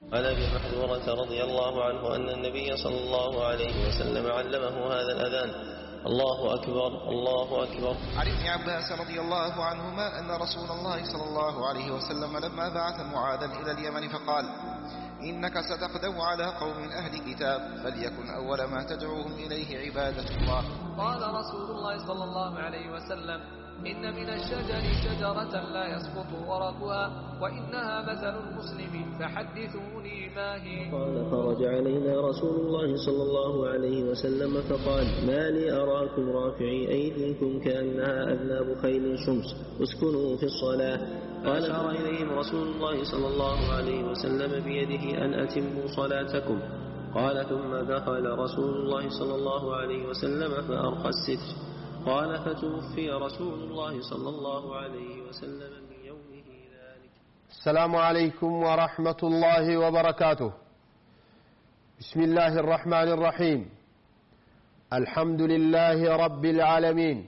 عن ابي محذورة رضي الله عنه ان النبي صلى الله عليه وسلم علمه هذا الاذان الله اكبر الله اكبر عن ابن عباس رضي الله عنهما أن رسول الله صلى الله عليه وسلم لما بعث معاذا إلى اليمن فقال إنك ستقدم على قوم أهل كتاب فليكن أول ما تدعوهم إليه عبادة الله قال رسول الله صلى الله عليه وسلم إن من الشجر شجرة لا يسقط ورقها وإنها مثل المسلم فحدثوني ما هي قال خرج علينا رسول الله صلى الله عليه وسلم فقال ما لي أراكم رافعي أيديكم كأنها أذناب خيل شمس اسكنوا في الصلاة فأشار إليهم رسول الله صلى الله عليه وسلم بيده أن أتموا صلاتكم قال ثم دخل رسول الله صلى الله عليه وسلم فأرخى الستر قال فتوفي رسول الله صلى الله عليه وسلم من يومه ذلك السلام عليكم ورحمة الله وبركاته بسم الله الرحمن الرحيم الحمد لله رب العالمين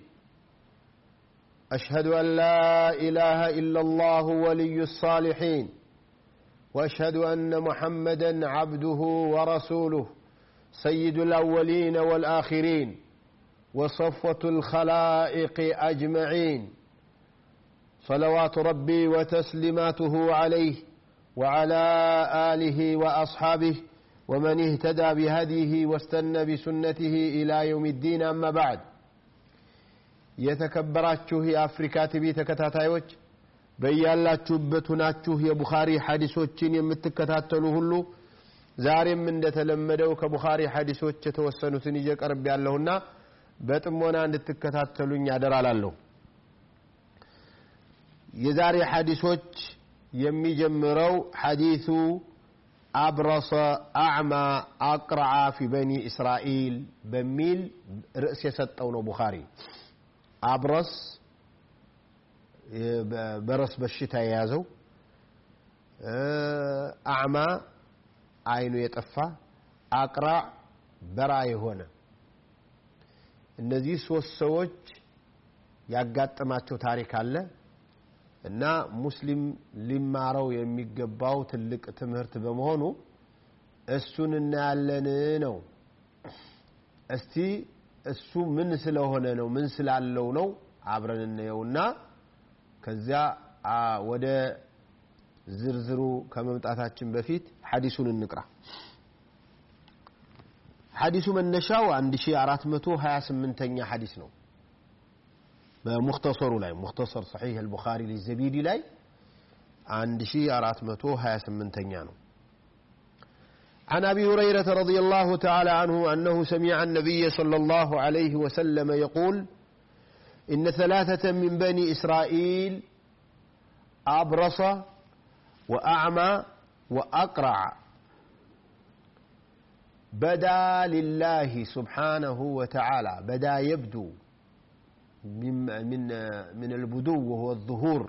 أشهد أن لا إله إلا الله ولي الصالحين وأشهد أن محمدا عبده ورسوله سيد الأولين والآخرين وصفوة الخلائق أجمعين صلوات ربي وتسليماته عليه وعلى آله وأصحابه ومن اهتدى بهديه واستنى بسنته إلى يوم الدين أما بعد የተከበራችሁ የአፍሪካ ቲቪ ተከታታዮች በያላችሁበት ሁናችሁ የቡኻሪ ሐዲሶችን የምትከታተሉ ሁሉ ዛሬም እንደተለመደው ከቡኻሪ ሐዲሶች የተወሰኑትን ይዤ ቀርብ ያለሁና በጥሞና እንድትከታተሉኝ አደራላለሁ የዛሬ ሐዲሶች የሚጀምረው ሐዲሱ አብረሰ አዕማ አቅረዓ ፊ በኒ እስራኤል በሚል ርዕስ የሰጠው ነው ቡኻሪ አብረስ በረስ በሽታ የያዘው አዕማ አይኑ የጠፋ አቅራዕ በራ የሆነ እነዚህ ሶስት ሰዎች ያጋጠማቸው ታሪክ አለ እና ሙስሊም ሊማረው የሚገባው ትልቅ ትምህርት በመሆኑ እሱን እናያለን ነው እስቲ እሱ ምን ስለሆነ ነው ምን ስላለው ነው አብረን እንየውና ከዚያ ወደ ዝርዝሩ ከመምጣታችን በፊት ሐዲሱን እንቅራ ሐዲሱ መነሻው 1428ኛ ሐዲስ ነው በሙክተሰሩ ላይ ሙክተሰር ሰሒህ አልቡኻሪ ሊዘቢዲ ላይ 1428ኛ ነው عن ابي هريره رضي الله تعالى عنه انه سمع النبي صلى الله عليه وسلم يقول ان ثلاثه من بني اسرائيل ابرص واعمى واقرع بدا لله سبحانه وتعالى بدا يبدو من من من البدو وهو الظهور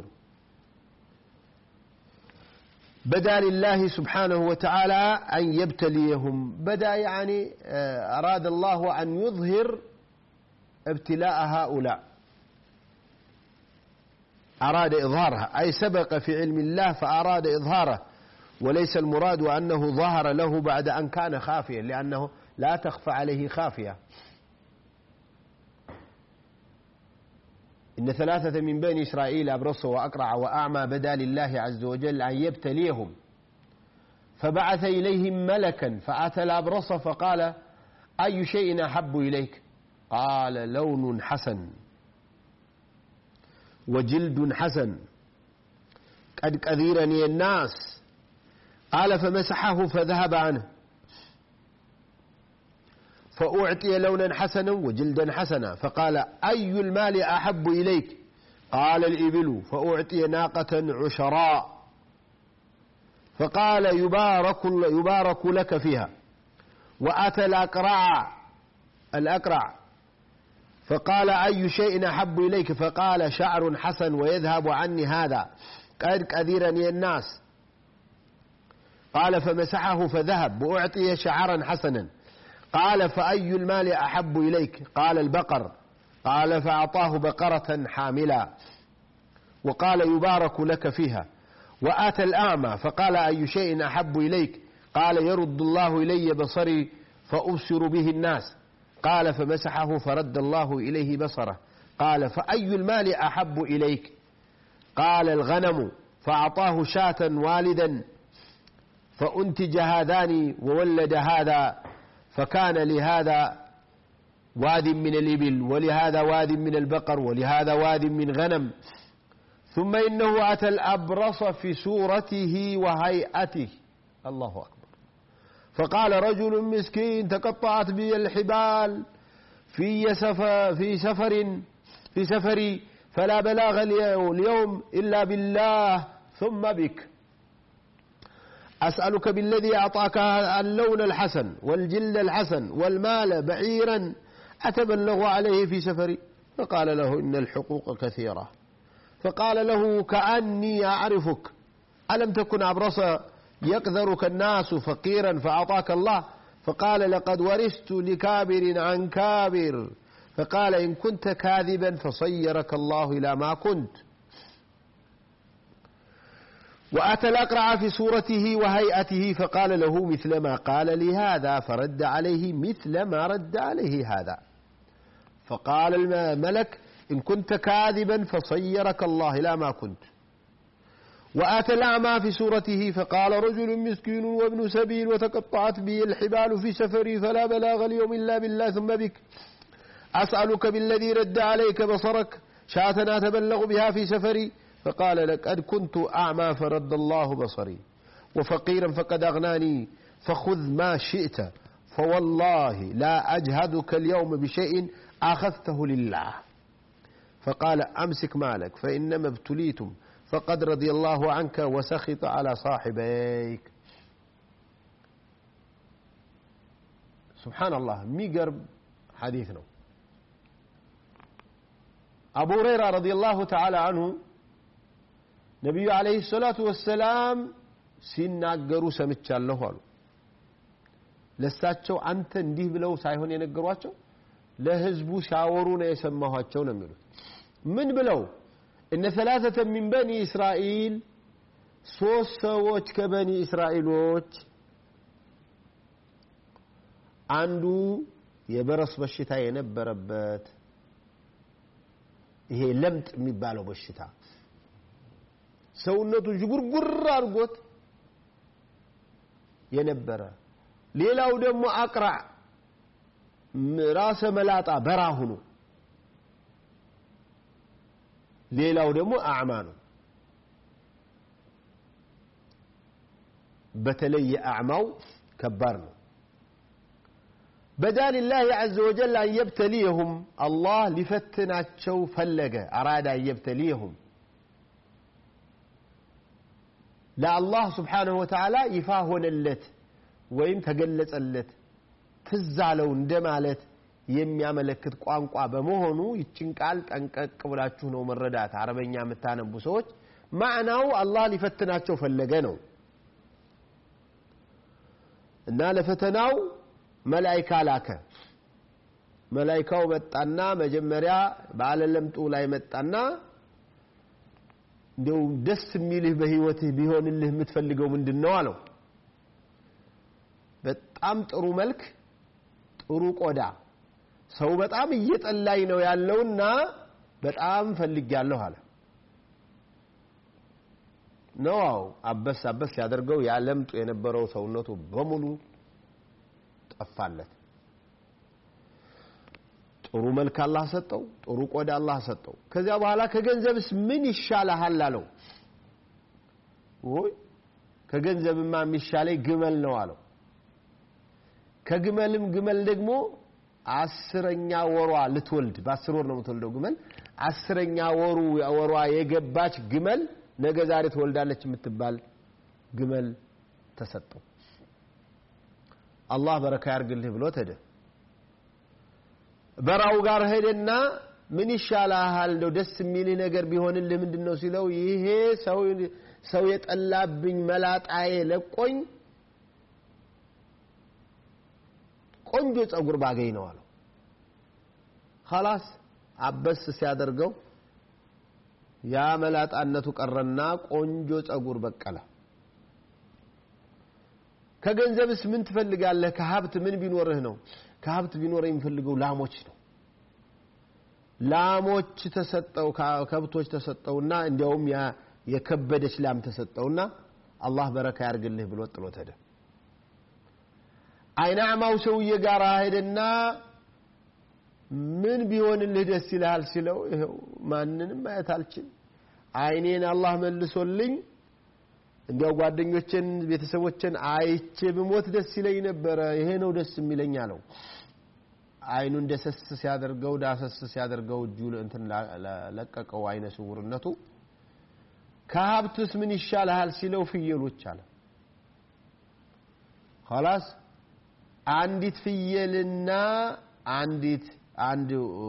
بدا لله سبحانه وتعالى أن يبتليهم بدا يعني أراد الله أن يظهر ابتلاء هؤلاء أراد إظهارها أي سبق في علم الله فأراد إظهاره وليس المراد أنه ظهر له بعد أن كان خافيا لأنه لا تخفى عليه خافية إن ثلاثة من بني إسرائيل أبرص وأقرع وأعمى بدا لله عز وجل أن يبتليهم فبعث إليهم ملكا فأتى الأبرص فقال أي شيء أحب إليك قال لون حسن وجلد حسن قد كثيرني الناس قال فمسحه فذهب عنه فأعطي لونا حسنا وجلدا حسنا فقال أي المال أحب إليك قال الإبل فأعطي ناقة عشراء فقال يبارك, يبارك لك فيها وأتى الأقرع الأقرع فقال أي شيء أحب إليك فقال شعر حسن ويذهب عني هذا قد كثيرني الناس قال فمسحه فذهب وأعطي شعرا حسنا قال فأي المال أحب إليك قال البقر قال فأعطاه بقرة حاملا وقال يبارك لك فيها وآتى الأعمى فقال أي شيء أحب إليك قال يرد الله إلي بصري فأبصر به الناس قال فمسحه فرد الله إليه بصره قال فأي المال أحب إليك قال الغنم فأعطاه شاة والدا فأنتج هذان وولد هذا فكان لهذا واد من الإبل ولهذا واد من البقر ولهذا واد من غنم ثم إنه أتى الأبرص في صورته وهيئته الله أكبر فقال رجل مسكين تقطعت بي الحبال في سفر في سفر في سفري فلا بلاغ اليوم إلا بالله ثم بك أسألك بالذي أعطاك اللون الحسن والجلد الحسن والمال بعيرا أتبلغ عليه في سفري فقال له إن الحقوق كثيرة فقال له كأني أعرفك ألم تكن أبرص يقذرك الناس فقيرا فأعطاك الله فقال لقد ورثت لكابر عن كابر فقال إن كنت كاذبا فصيرك الله إلى ما كنت وأتى الأقرع في صورته وهيئته فقال له مثل ما قال لي هذا فرد عليه مثل ما رد عليه هذا فقال الملك إن كنت كاذبا فصيرك الله إلى ما كنت وآتى الأعمى في صورته فقال رجل مسكين وابن سبيل وتقطعت بي الحبال في سفري فلا بلاغ اليوم إلا بالله ثم بك أسألك بالذي رد عليك بصرك شاة أتبلغ بها في سفري فقال لقد كنت أعمى فرد الله بصري وفقيرا فقد أغناني فخذ ما شئت فوالله لا أجهدك اليوم بشيء أخذته لله فقال أمسك مالك فإنما ابتليتم فقد رضي الله عنك وسخط على صاحبيك سبحان الله ميقرب حديث ነው አቡ ሁረይራ ረዲየላሁ ተዓላ አንሁ ነቢዩ ዓለይሂ ሰላቱ ወሰላም ሲናገሩ ሰምቻለሁ አሉ ለሳቸው አንተ እንዲህ ብለው ሳይሆን የነገሯቸው ለህዝቡ ሲያወሩ ነው የሰማኋቸው ነው የሚሉት ምን ብለው እነ ሰላሰተ ሚን በኒ እስራኤል ሶስት ሰዎች ከበኒ እስራኤሎች አንዱ የበረስ በሽታ የነበረበት ይሄ ለምጥ የሚባለው በሽታ ሰውነቱ ዥጉርጉር አድርጎት የነበረ ሌላው ደግሞ አቅራዕ ራሰ መላጣ በራ ሁኖ ሌላው ደግሞ አዕማ ነው በተለይ የአዕማው ከባድ ነው بدا لله عز وجل أن يبتليهم الله لفتناتشو فلق أراد أن يبتليهم لا الله سبحانه وتعالى يفاهن اللت ويم تقلت اللت تزالو እንደማለት የሚያመለክት ቋንቋ በመሆኑ ይችን ቃል ጠንቀቅ ብላችሁ ነው መረዳት አረበኛ የምታነቡ ሰዎች ማዕናው አላህ ሊፈትናቸው ፈለገ ነው እና ለፈተናው መላይካ ላከ መላይካው መጣና መጀመሪያ በአለለምጡ ላይ መጣና እንዲው ደስ የሚልህ በህይወትህ ቢሆንልህ የምትፈልገው ምንድን ነው አለው በጣም ጥሩ መልክ ጥሩ ቆዳ ሰው በጣም እየጠላኝ ነው ያለውና በጣም ፈልጊያለሁ አለ ነው አበስ አበስ ሲያደርገው ያለምጡ የነበረው ሰውነቱ በሙሉ ጠፋለት ጥሩ መልክ አላህ ሰጠው ጥሩ ቆዳ አላህ ሰጠው ከዚያ በኋላ ከገንዘብስ ምን ይሻልሃል አለው ወይ ከገንዘብማ የሚሻለኝ ግመል ነው አለው ከግመልም ግመል ደግሞ አስረኛ ወሯ ልትወልድ በአስር ወር ነው የምትወልደው ግመል አስረኛ ወሩ ወሯ የገባች ግመል ነገ ዛሬ ትወልዳለች የምትባል ግመል ተሰጠው አላህ በረካ ያርግልህ ብሎት ሄደ በራው ጋር ሄደና ምን ይሻልሃል እንደው ደስ የሚልህ ነገር ቢሆንልህ ምንድን ነው ሲለው ይሄ ሰው ሰው የጠላብኝ መላጣዬ ለቆኝ ቆንጆ ጸጉር ባገኝ ነው አለው ኸላስ አበስ ሲያደርገው ያ መላጣነቱ ቀረና ቆንጆ ጸጉር በቀለ ከገንዘብስ ምን ትፈልጋለህ ከሀብት ምን ቢኖርህ ነው ከሀብት ቢኖር የሚፈልገው ላሞች ነው ላሞች ተሰጠው ከብቶች ተሰጠውና እንዲያውም የከበደች ላም ተሰጠውና አላህ በረካ ያርግልህ ብሎ ጥሎት ሄደ አይናዕማው ሰውዬ ጋር ሄደና ምን ቢሆንልህ ደስ ይልሃል ሲለው ይኸው ማንንም ማየት አልችል አይኔን አላህ መልሶልኝ እንዲያው ጓደኞችን ቤተሰቦችን አይቼ ብሞት ደስ ይለኝ ነበረ ይሄ ነው ደስ የሚለኝ አለው አይኑ እንደሰስ ሲያደርገው ዳሰስ ሲያደርገው እጁ እንትን ለቀቀው አይነ ስውርነቱ ከሀብትስ ምን ይሻልሃል ሲለው ፍየሎች አለ ኸላስ አንዲት ፍየልና አንዲት አንድ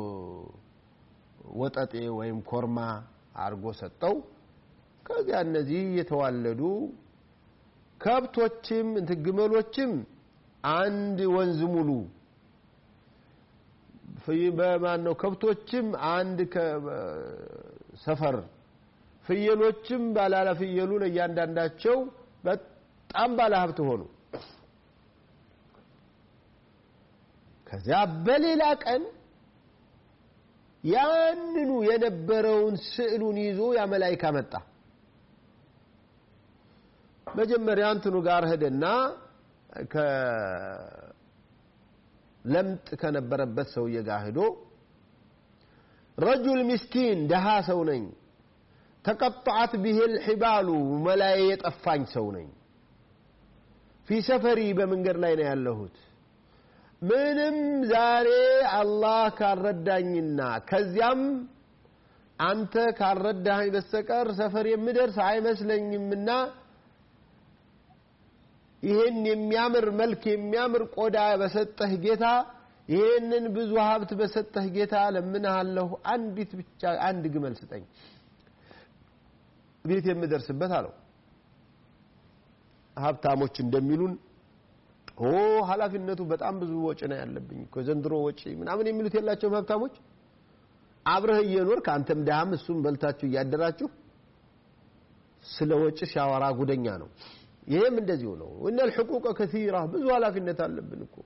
ወጠጤ ወይም ኮርማ አርጎ ሰጠው ከዚያ እነዚህ እየተዋለዱ ከብቶችም እንትን ግመሎችም አንድ ወንዝ ሙሉ በማን ነው ከብቶችም አንድ ሰፈር ፍየሎችም ባላላ ፍየሉ ለእያንዳንዳቸው በጣም ባለ ሀብት ሆኑ ከዚያ በሌላ ቀን ያንኑ የነበረውን ስዕሉን ይዞ ያ መላይካ መጣ መጀመሪያ እንትኑ ጋር ሄደና ለምጥ ከነበረበት ሰውዬ ጋር ሄዶ ረጁል ምስኪን ደሃ ሰው ነኝ ተቀጣዓት ብሄል ሒባሉ መላዬ የጠፋኝ ሰው ነኝ ፊ ሰፈሪ በመንገድ ላይ ነው ያለሁት ምንም ዛሬ አላህ ካልረዳኝና ከዚያም አንተ ካልረዳኸኝ በስተቀር ሰፈር የምደርስ አይመስለኝምና ይህን የሚያምር መልክ የሚያምር ቆዳ በሰጠህ ጌታ ይህንን ብዙ ሀብት በሰጠህ ጌታ ለምንሃለሁ አንዲት ብቻ አንድ ግመል ስጠኝ ቤት የምደርስበት አለው ሀብታሞች እንደሚሉን ኦ ኃላፊነቱ በጣም ብዙ ወጪ ነው ያለብኝ እኮ ዘንድሮ ወጪ ምናምን የሚሉት የላቸውም ሀብታሞች አብረህ እየኖርክ አንተም ድሃም እሱም በልታችሁ እያደራችሁ ስለ ወጪ ሲያወራ ጉደኛ ነው ይሄም እንደዚሁ ነው እነ الحقوق كثيرة ብዙ ኃላፊነት አለብን እኮ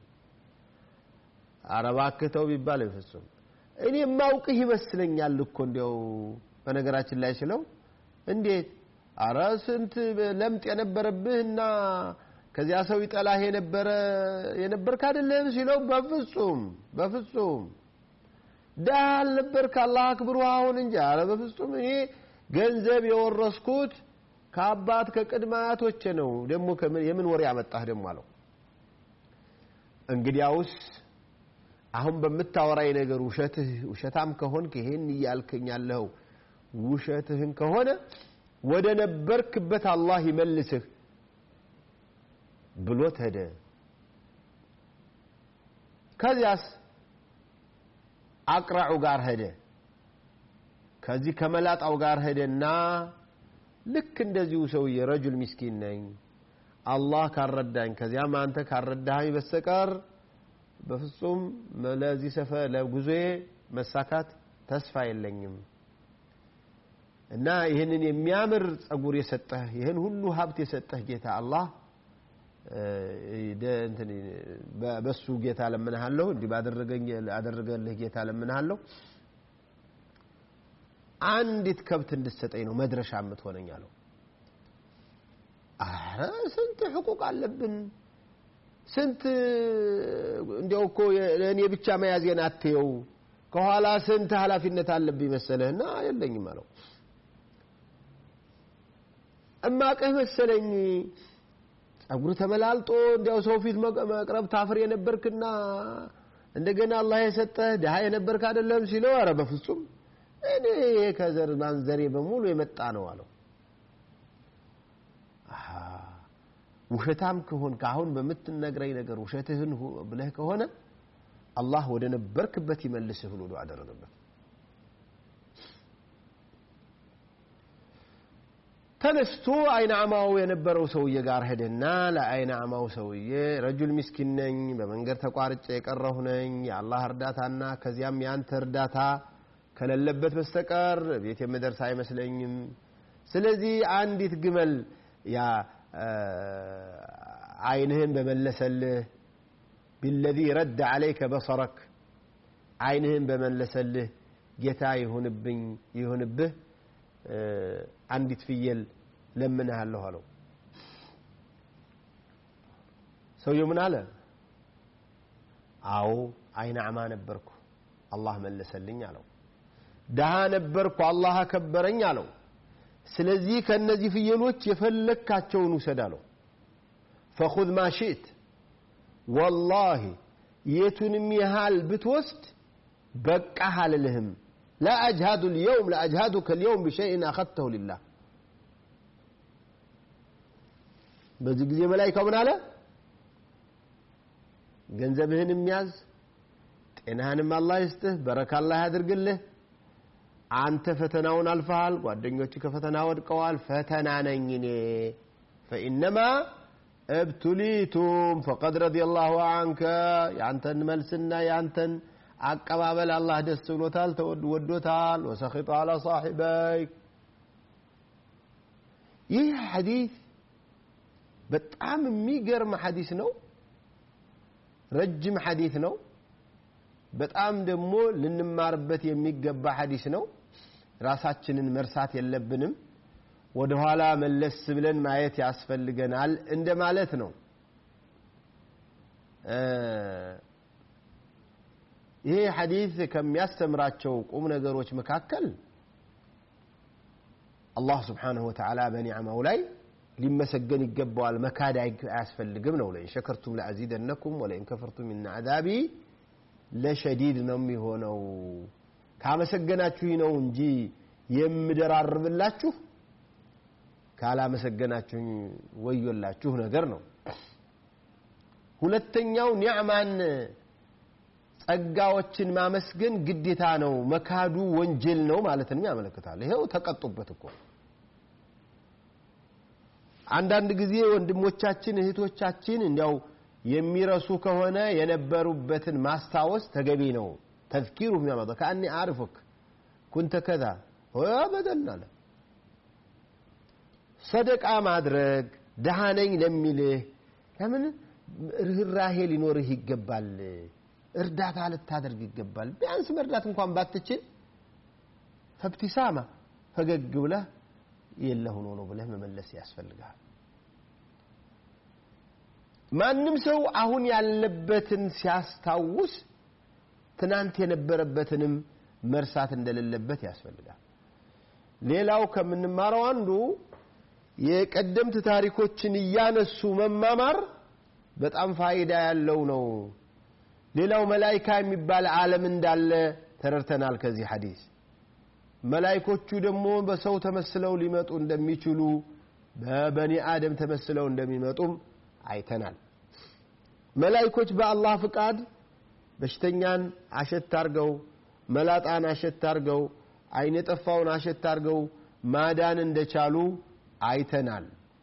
አረባክተው ቢባል አይፈሱም እኔ ማውቅህ ይመስለኛል እኮ እንዲያው በነገራችን ላይ ስለው እንዴት አረ ስንት ለምጥ የነበረብህና ከዚያ ሰው ይጠላህ የነበረ የነበርክ አይደለም ሲለው በፍጹም በፍጹም ደሃ አልነበርክ አላህ አክብሩ አሁን እንጂ አረ በፍጹም እኔ ገንዘብ የወረስኩት ከአባት ከቅድመ አያቶቼ ነው ደግሞ የምን ወሬ ያመጣህ ደግሞ አለው እንግዲያውስ አሁን በምታወራኝ ነገር ውሸትህ ውሸታም ከሆንክ ይሄን እያልከኝ ያለኸው ውሸትህን ከሆነ ወደ ነበርክበት አላህ ይመልስህ ብሎት ሄደ ከዚያስ አቅራዑ ጋር ሄደ ከዚህ ከመላጣው ጋር ሄደና ልክ እንደዚሁ ሰውዬ ረጁል ሚስኪን ነኝ አላህ ካረዳኝ ከዚያም አንተ ካረዳኸኝ በስተቀር በፍጹም ለዚህ ሰፈ ለጉዞዬ መሳካት ተስፋ የለኝም እና ይህንን የሚያምር ጸጉር የሰጠህ ይህን ሁሉ ሀብት የሰጠህ ጌታ አላህ በሱ ጌታ ለምንሃለሁ እንዲህ ባደረገልህ ጌታ ለምንሃለሁ አንዲት ከብት እንድትሰጠኝ ነው መድረሻ የምትሆነኝ አለው አረ ስንት ሕቁቅ አለብን ስንት እንዲያው እኮ ለእኔ ብቻ መያዜን አትየው ከኋላ ስንት ኃላፊነት አለብኝ መሰለህና የለኝም አለው እማቅህ መሰለኝ ጸጉር ተመላልጦ እንዲያው ሰው ፊት መቅረብ ታፍር የነበርክና እንደገና አላህ የሰጠህ ድሃ የነበርክ አይደለም ሲለው አረ በፍጹም እኔ ይሄ ከዘር ማንዘሬ በሙሉ የመጣ ነው አለው ውሸታም ከሆንክ አሁን በምትነግረኝ ነገር ውሸትህን ብለህ ከሆነ አላህ ወደ ነበርክበት ይመልስህ ብሎ ዱዓ አደረገበት ተነስቶ አይናማው የነበረው ሰውዬ ጋር ሄደና ለአይናማው ሰውዬ ረጁል ሚስኪን ነኝ በመንገድ ተቋርጬ የቀረሁ ነኝ የአላህ እርዳታና ከዚያም የአንተ እርዳታ ከሌለበት በስተቀር ቤት የምደርስ አይመስለኝም። ስለዚህ አንዲት ግመል ያ አይንህን በመለሰልህ ቢለዚ ረድ ዓለይከ በሰረክ አይንህን በመለሰልህ ጌታ ይሁንብኝ ይሁንብህ አንዲት ፍየል ለምንሃለሁ አለው። ሰውየው ምን አለ? አዎ አይነ አዕማ ነበርኩ አላህ መለሰልኝ አለው። ደሃ ነበርኩ አላህ አከበረኝ አለው። ስለዚህ ከእነዚህ ፍየሎች የፈለግካቸውን ውሰድ አለው። ፈኹዝ ማ ሽእት ወላሂ የቱንም ያህል ብትወስድ በቃህ አልልህም። ላ አጅሃዱ ልየውም ለአጅሃዱከ ልየውም ብሸይን አኸድተሁ ሊላህ። በዚህ ጊዜ መላይካው ምን አለ? ገንዘብህንም ያዝ፣ ጤናህንም አላህ ይስጥህ፣ በረካ አላህ ያድርግልህ። አንተ ፈተናውን አልፈሃል፣ ጓደኞች ከፈተና ወድቀዋል። ፈተና ነኝ እኔ ፈኢነማ እብቱሊቱም ፈቀድ ረዲየላሁ አንከ የአንተን መልስና የአንተን አቀባበል አላህ ደስ ብሎታል፣ ወዶታል። ወሰኺጠ አላ ሳሒበይክ ይህ ሐዲስ በጣም የሚገርም ሐዲስ ነው። ረጅም ሐዲስ ነው። በጣም ደግሞ ልንማርበት የሚገባ ሐዲስ ነው። ራሳችንን መርሳት የለብንም። ወደ ኋላ መለስ ብለን ማየት ያስፈልገናል እንደ ማለት ነው። ይሄ ሐዲስ ከሚያስተምራቸው ቁም ነገሮች መካከል አላህ ስብሓንሁ ወተዓላ በኒዕማው ላይ ሊመሰገን ይገባዋል፣ መካድ አያስፈልግም ነው። ለኢን ሸከርቱም ለአዚደነኩም ወለኢን ከፈርቱም ኢነ ዐዛቢ ለሸዲድ ነው የሚሆነው። ካመሰገናችሁ ነው እንጂ የምደራርብላችሁ ካላመሰገናችሁኝ ወዮላችሁ ነገር ነው። ሁለተኛው ኒዕማን ጸጋዎችን ማመስገን ግዴታ ነው፣ መካዱ ወንጀል ነው ማለትንም ያመለክታል። ይኸው ተቀጡበት እኮ አንዳንድ ጊዜ ወንድሞቻችን እህቶቻችን እንዲያው የሚረሱ ከሆነ የነበሩበትን ማስታወስ ተገቢ ነው። ተዝኪሩ የሚያመጣ ከአኒ አርፉክ ኩንተ ከዛ በደል አለ። ሰደቃ ማድረግ ደሃ ነኝ ለሚልህ ለምን ርኅራሄ ሊኖርህ ይገባል። እርዳታ ልታደርግ ይገባል። ቢያንስ መርዳት እንኳን ባትችል ፈብቲሳማ ፈገግ ብለህ የለ ሆኖ ነው ብለህ መመለስ ያስፈልጋል። ማንም ሰው አሁን ያለበትን ሲያስታውስ ትናንት የነበረበትንም መርሳት እንደሌለበት ያስፈልጋል። ሌላው ከምንማረው አንዱ የቀደምት ታሪኮችን እያነሱ መማማር በጣም ፋይዳ ያለው ነው። ሌላው መላይካ የሚባል ዓለም እንዳለ ተረድተናል ከዚህ ሐዲስ። መላይኮቹ ደግሞ በሰው ተመስለው ሊመጡ እንደሚችሉ በበኒ አደም ተመስለው እንደሚመጡም አይተናል። መላይኮች በአላህ ፍቃድ በሽተኛን አሸት አርገው፣ መላጣን አሸት አርገው፣ አይን የጠፋውን አሸት አርገው ማዳን እንደቻሉ አይተናል።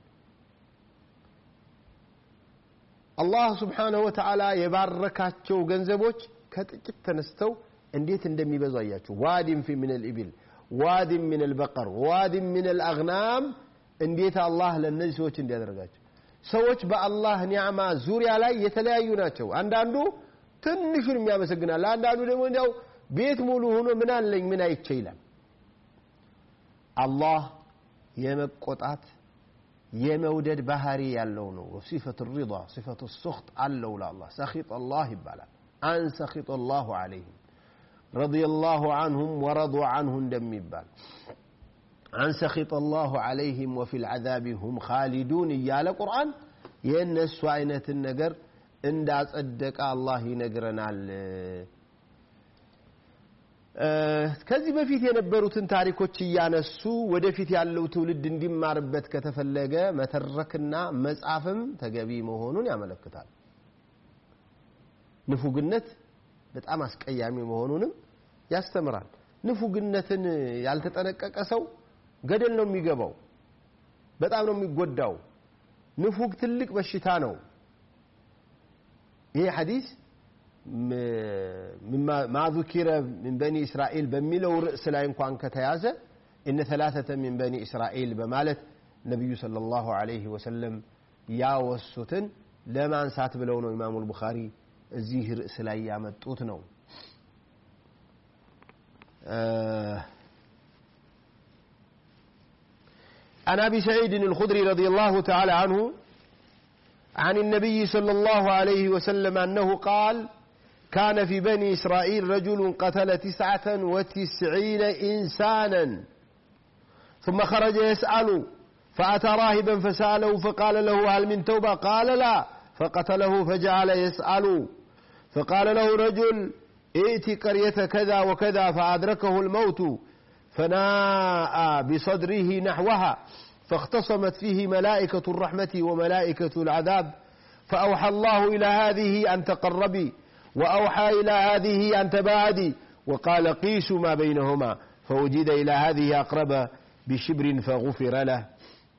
አላህ ስብሓነሁ ወተዓላ የባረካቸው ገንዘቦች ከጥቂት ተነስተው እንዴት እንደሚበዙ አያችሁ። ዋዲን ፊ ምን ልኢብል ዋዲን ምን ልበቀር ዋዲን ምን ልአግናም እንዴት አላህ ለእነዚህ ሰዎች እንዲያደርጋቸው ሰዎች በአላህ ኒዕማ ዙሪያ ላይ የተለያዩ ናቸው። አንዳንዱ ትንሹን የሚያመሰግናል፣ አንዳንዱ ደግሞ እንዲያው ቤት ሙሉ ሆኖ ምን አለኝ ምን አይቼ ይላል። አላህ የመቆጣት የመውደድ ባህሪ ያለው ነው። ሲፈቱ ሪዳ ሲፈቱ ሱኽጥ አለው ለአላህ ሰኺጥ አላህ ይባላል። አን ሰኺጥ አላሁ ዐለይህም ረዲየላሁ ዐንሁም ወረዱ ዐንሁ እንደሚባል አን ሰኺጥ አላሁ ዐለይህም ወፊል ዐዛቢ ሁም ኻሊዱን እያለ ቁርአን የእነሱ አይነትን ነገር እንዳጸደቀ አላህ ይነግረናል። ከዚህ በፊት የነበሩትን ታሪኮች እያነሱ ወደፊት ያለው ትውልድ እንዲማርበት ከተፈለገ መተረክና መጻፍም ተገቢ መሆኑን ያመለክታል። ንፉግነት በጣም አስቀያሚ መሆኑንም ያስተምራል። ንፉግነትን ያልተጠነቀቀ ሰው ገደል ነው የሚገባው፣ በጣም ነው የሚጎዳው። ንፉግ ትልቅ በሽታ ነው። ይሄ ሐዲስ ማ ذكر من بني إسرائيل በሚለው ርዕስ ላይ እንኳን ከተያዘ እነ ثلاثة من بني إسرائيل በማለት ነቢዩ ሰለላሁ ዐለይሂ ወሰለም ያወሱትን ለማንሳት ብለው ነው ኢማሙ ቡኻሪ እዚህ ርዕስ ላይ ያመጡት ነው عن أبي سعيد الخدري رضي الله تعالى عنه عن النبي صلى الله عليه وسلم أنه قال كان في بني إسرائيل رجل قتل تسعة وتسعين إنسانا ثم خرج يسأل فأتى راهبا فسأله فقال له هل من توبة قال لا فقتله فجعل يسأل فقال له رجل ائت قرية كذا وكذا فأدركه الموت فناء بصدره نحوها فاختصمت فيه ملائكة الرحمة وملائكة العذاب فأوحى الله إلى هذه أن تقربي وأوحى إلى هذه أن تباعدي وقال قيسوا ما بينهما فوجد إلى هذه أقرب بشبر فغفر له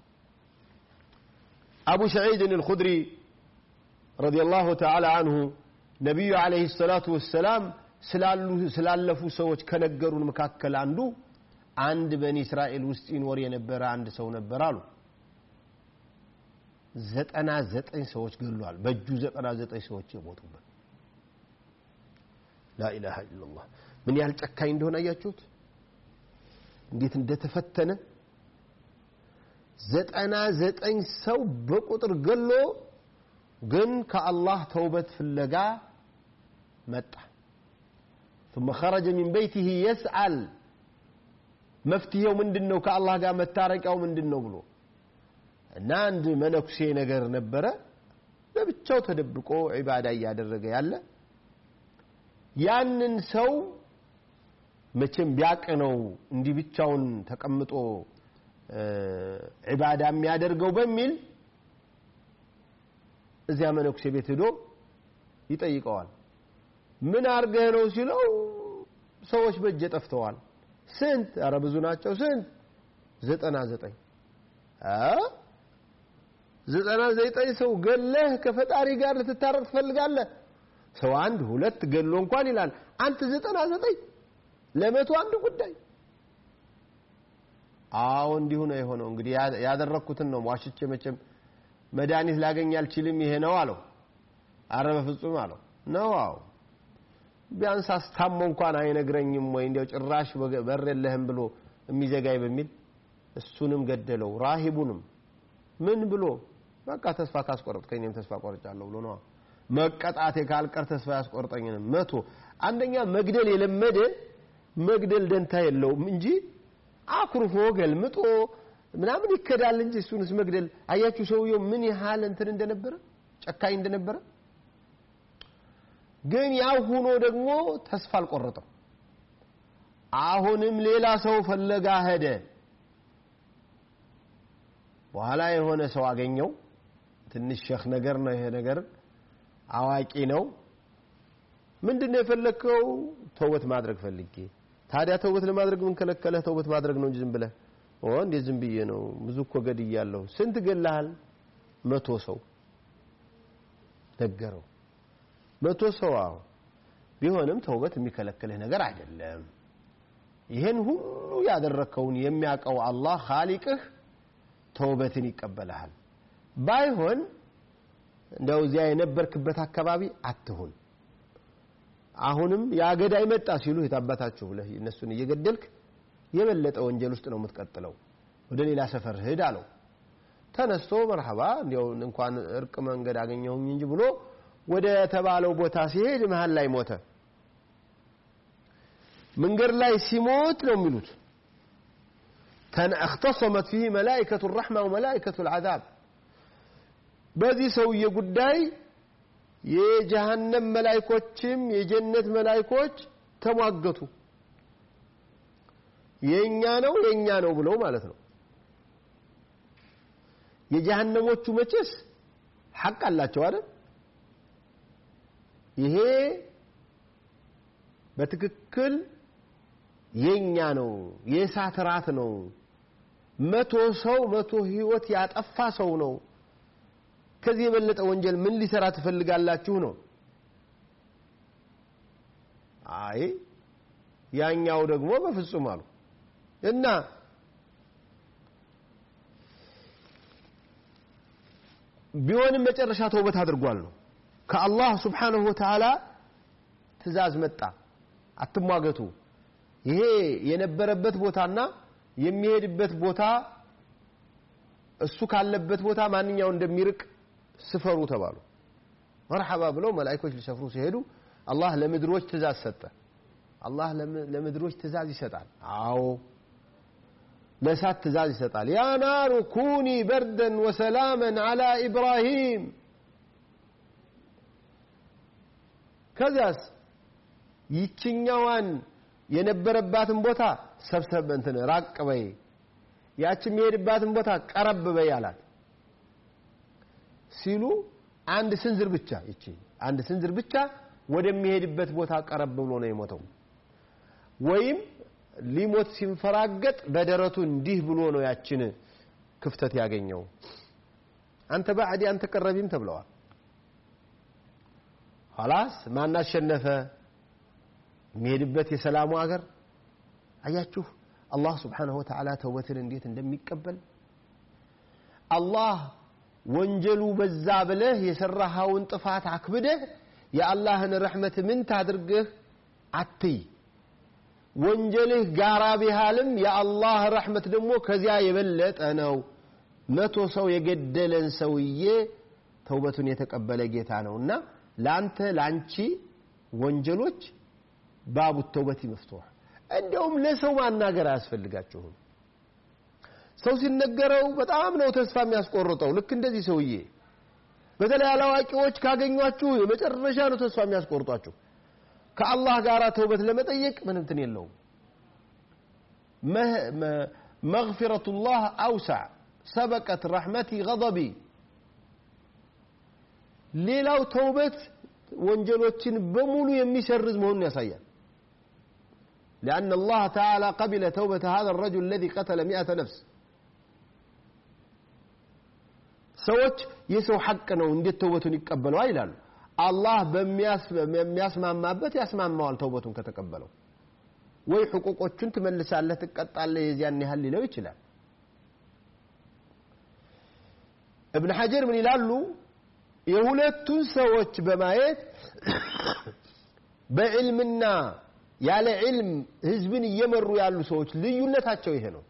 أبو سعيد الخدري رضي الله تعالى عنه ነቢዩ አለይሂ ሰላቱ ወሰላም ስላለፉ ሰዎች ከነገሩን መካከል አንዱ አንድ በኒ እስራኤል ውስጥ ይኖር የነበረ አንድ ሰው ነበር አሉ ዘጠና ዘጠኝ ሰዎች ገሏል በእጁ ዘጠና ዘጠኝ ሰዎች የሞቱበት ላኢላሃ ኢላላህ ምን ያህል ጨካኝ እንደሆነ አያችሁት እንዴት እንደተፈተነ ዘጠና ዘጠኝ ሰው በቁጥር ገሎ ግን ከአላህ ተውበት ፍለጋ መጣ ثم خرج من بيته يسأل መፍትሄው ምንድን ነው ከአላህ ጋር መታረቂያው ምንድን ነው ብሎ እና አንድ መነኩሴ ነገር ነበረ ለብቻው ተደብቆ ዒባዳ እያደረገ ያለ ያንን ሰው መቼም ቢያቅ ነው እንዲህ ብቻውን ተቀምጦ ዒባዳ የሚያደርገው በሚል እዚያ መነኩሴ ቤት ሄዶ ይጠይቀዋል ምን አርገህ ነው ሲለው ሰዎች በእጀ ጠፍተዋል ስንት አረ ብዙ ናቸው ስንት ዘጠና ዘጠኝ ዘጠና ዘጠኝ ሰው ገለህ ከፈጣሪ ጋር ልትታረቅ ትፈልጋለህ ሰው አንድ ሁለት ገሎ እንኳን ይላል አንተ ዘጠና ዘጠኝ ለመቶ አንድ ጉዳይ አዎ እንዲሁ ነው የሆነው እንግዲህ ያደረግኩትን ነው ዋሽቼ መቼም መድኃኒት ላገኝ አልችልም ይሄ ነው አለው አረ በፍጹም አለው ነው አዎ ቢያንስ አስታሞ እንኳን አይነግረኝም ወይ እንዲያው ጭራሽ በር የለህም ብሎ የሚዘጋይ በሚል እሱንም ገደለው ራሂቡንም ምን ብሎ በቃ ተስፋ ካስቆረጥከኝ እኔም ተስፋ ቆርጫለሁ ብሎ ነው መቀጣቴ ካልቀር ተስፋ ያስቆርጠኝንም መቶ አንደኛ መግደል የለመደ መግደል ደንታ የለውም እንጂ አኩርፎ ገልምጦ ምናምን ይከዳል እንጂ እሱንስ መግደል አያችሁ ሰውየው ምን ያህል እንትን እንደነበረ ጨካኝ እንደነበረ ግን ያው ሆኖ ደግሞ ተስፋ አልቆረጠም አሁንም ሌላ ሰው ፈለጋ ሄደ በኋላ የሆነ ሰው አገኘው ትንሽ ሸህ ነገር ነው ይሄ ነገር አዋቂ ነው ምንድነው የፈለከው ተውበት ማድረግ ፈልጌ ታዲያ ተውበት ለማድረግ ምን ከለከለህ ተውበት ማድረግ ነው እንጂ ዝም ብለህ ኦ እንዴ ዝም ብዬ ነው ብዙ እኮ ገድያለሁ ስንት ገላሃል መቶ ሰው ነገረው መቶ ሰው አዎ ቢሆንም ተውበት የሚከለክልህ ነገር አይደለም ይህን ሁሉ ያደረከውን የሚያውቀው አላህ ኻሊቅህ ተውበትን ይቀበልሃል ባይሆን እንደው እዚያ የነበርክበት አካባቢ አትሁን አሁንም የአገዳይ መጣ ሲሉ የታባታችሁ ብለህ እነሱን እየገደልክ የበለጠ ወንጀል ውስጥ ነው የምትቀጥለው ወደ ሌላ ሰፈር ሂድ አለው ተነስቶ መርሐባ እንዲያው እንኳን እርቅ መንገድ አገኘሁኝ እንጂ ብሎ ወደ ተባለው ቦታ ሲሄድ መሀል ላይ ሞተ መንገድ ላይ ሲሞት ነው የሚሉት اختصمت فيه ملائكة الرحمة وملائكة العذاب በዚህ ሰውዬ ጉዳይ የጀሃነም መላይኮችም የጀነት መላይኮች ተሟገቱ የኛ ነው የኛ ነው ብለው ማለት ነው የጀሃነሞቹ መቼስ ሐቅ አላቸው አይደል ይሄ በትክክል የኛ ነው የእሳት ራት ነው መቶ ሰው መቶ ህይወት ያጠፋ ሰው ነው ከዚህ የበለጠ ወንጀል ምን ሊሰራ ትፈልጋላችሁ ነው አይ ያኛው ደግሞ በፍጹም አሉ እና ቢሆንም መጨረሻ ተውበት አድርጓል ነው ከአላህ ስብሓንሁ ወተዓላ ትእዛዝ መጣ አትሟገቱ ይሄ የነበረበት ቦታና የሚሄድበት ቦታ እሱ ካለበት ቦታ ማንኛው እንደሚርቅ ስፈሩ ተባሉ መርሐባ ብለው መላይኮች ሊሰፍሩ ሲሄዱ አላህ ለምድሮች ትእዛዝ ሰጠ አላህ ለምድሮች ትእዛዝ ይሰጣል አዎ ለእሳት ትእዛዝ ይሰጣል ያ ናሩ ኩኒ በርደን ወሰላመን አላ ኢብራሂም ከዚያስ ይችኛዋን የነበረባትን ቦታ ሰብሰብ እንትን ራቅ በይ ያች የሚሄድባትን ቦታ ቀረብ በይ አላት ሲሉ አንድ ስንዝር ብቻ ይቺ አንድ ስንዝር ብቻ ወደሚሄድበት ቦታ ቀረብ ብሎ ነው የሞተው ወይም ሊሞት ሲንፈራገጥ በደረቱ እንዲህ ብሎ ነው ያችን ክፍተት ያገኘው አንተ ባዕዲ አንተ ቀረቢም ተብለዋል ኋላስ ማን አሸነፈ የሚሄድበት የሰላሙ አገር አያችሁ አላህ ስብሓንሁ ወተዓላ ተውበትን እንዴት እንደሚቀበል አላህ ወንጀሉ በዛ ብለህ የሰራኸውን ጥፋት አክብደህ የአላህን ረሕመት ምን ታድርግህ አትይ ወንጀልህ ጋራ ቢሃልም የአላህ ረሕመት ደግሞ ከዚያ የበለጠ ነው መቶ ሰው የገደለን ሰውዬ ተውበቱን የተቀበለ ጌታ ነው እና ለአንተ ለአንቺ ወንጀሎች ባቡ ተውበት መፍቱሕ እንደውም ለሰው ማናገር አያስፈልጋችሁም ሰው ሲነገረው በጣም ነው ተስፋ የሚያስቆርጠው ልክ እንደዚህ ሰውዬ በተለይ አላዋቂዎች ካገኟችሁ የመጨረሻ ነው ተስፋ የሚያስቆርጧችሁ ከአላህ ጋር ተውበት ለመጠየቅ ምን እንትን የለውም መግፊረቱላህ አውሳዕ ሰበቀት ረሕመቲ ገضቢ ሌላው ተውበት ወንጀሎችን በሙሉ የሚሰርዝ መሆኑን ያሳያል لأن الله تعالى قبل توبة هذا الرجل الذي قتل مئة نفس ሰዎች የሰው ሐቅ ነው እንዴት ተውበቱን ይቀበለዋ ይላሉ አላህ በሚያስማማበት ያስማማዋል ተውበቱን ከተቀበለው ወይ ሕቁቆቹን ትመልሳለህ ትቀጣለህ የዚያን ያህል ሊለው ይችላል እብን ሐጀር ምን ይላሉ የሁለቱን ሰዎች በማየት በዕልምና ያለ ዕልም ህዝብን እየመሩ ያሉ ሰዎች ልዩነታቸው ይሄ ነው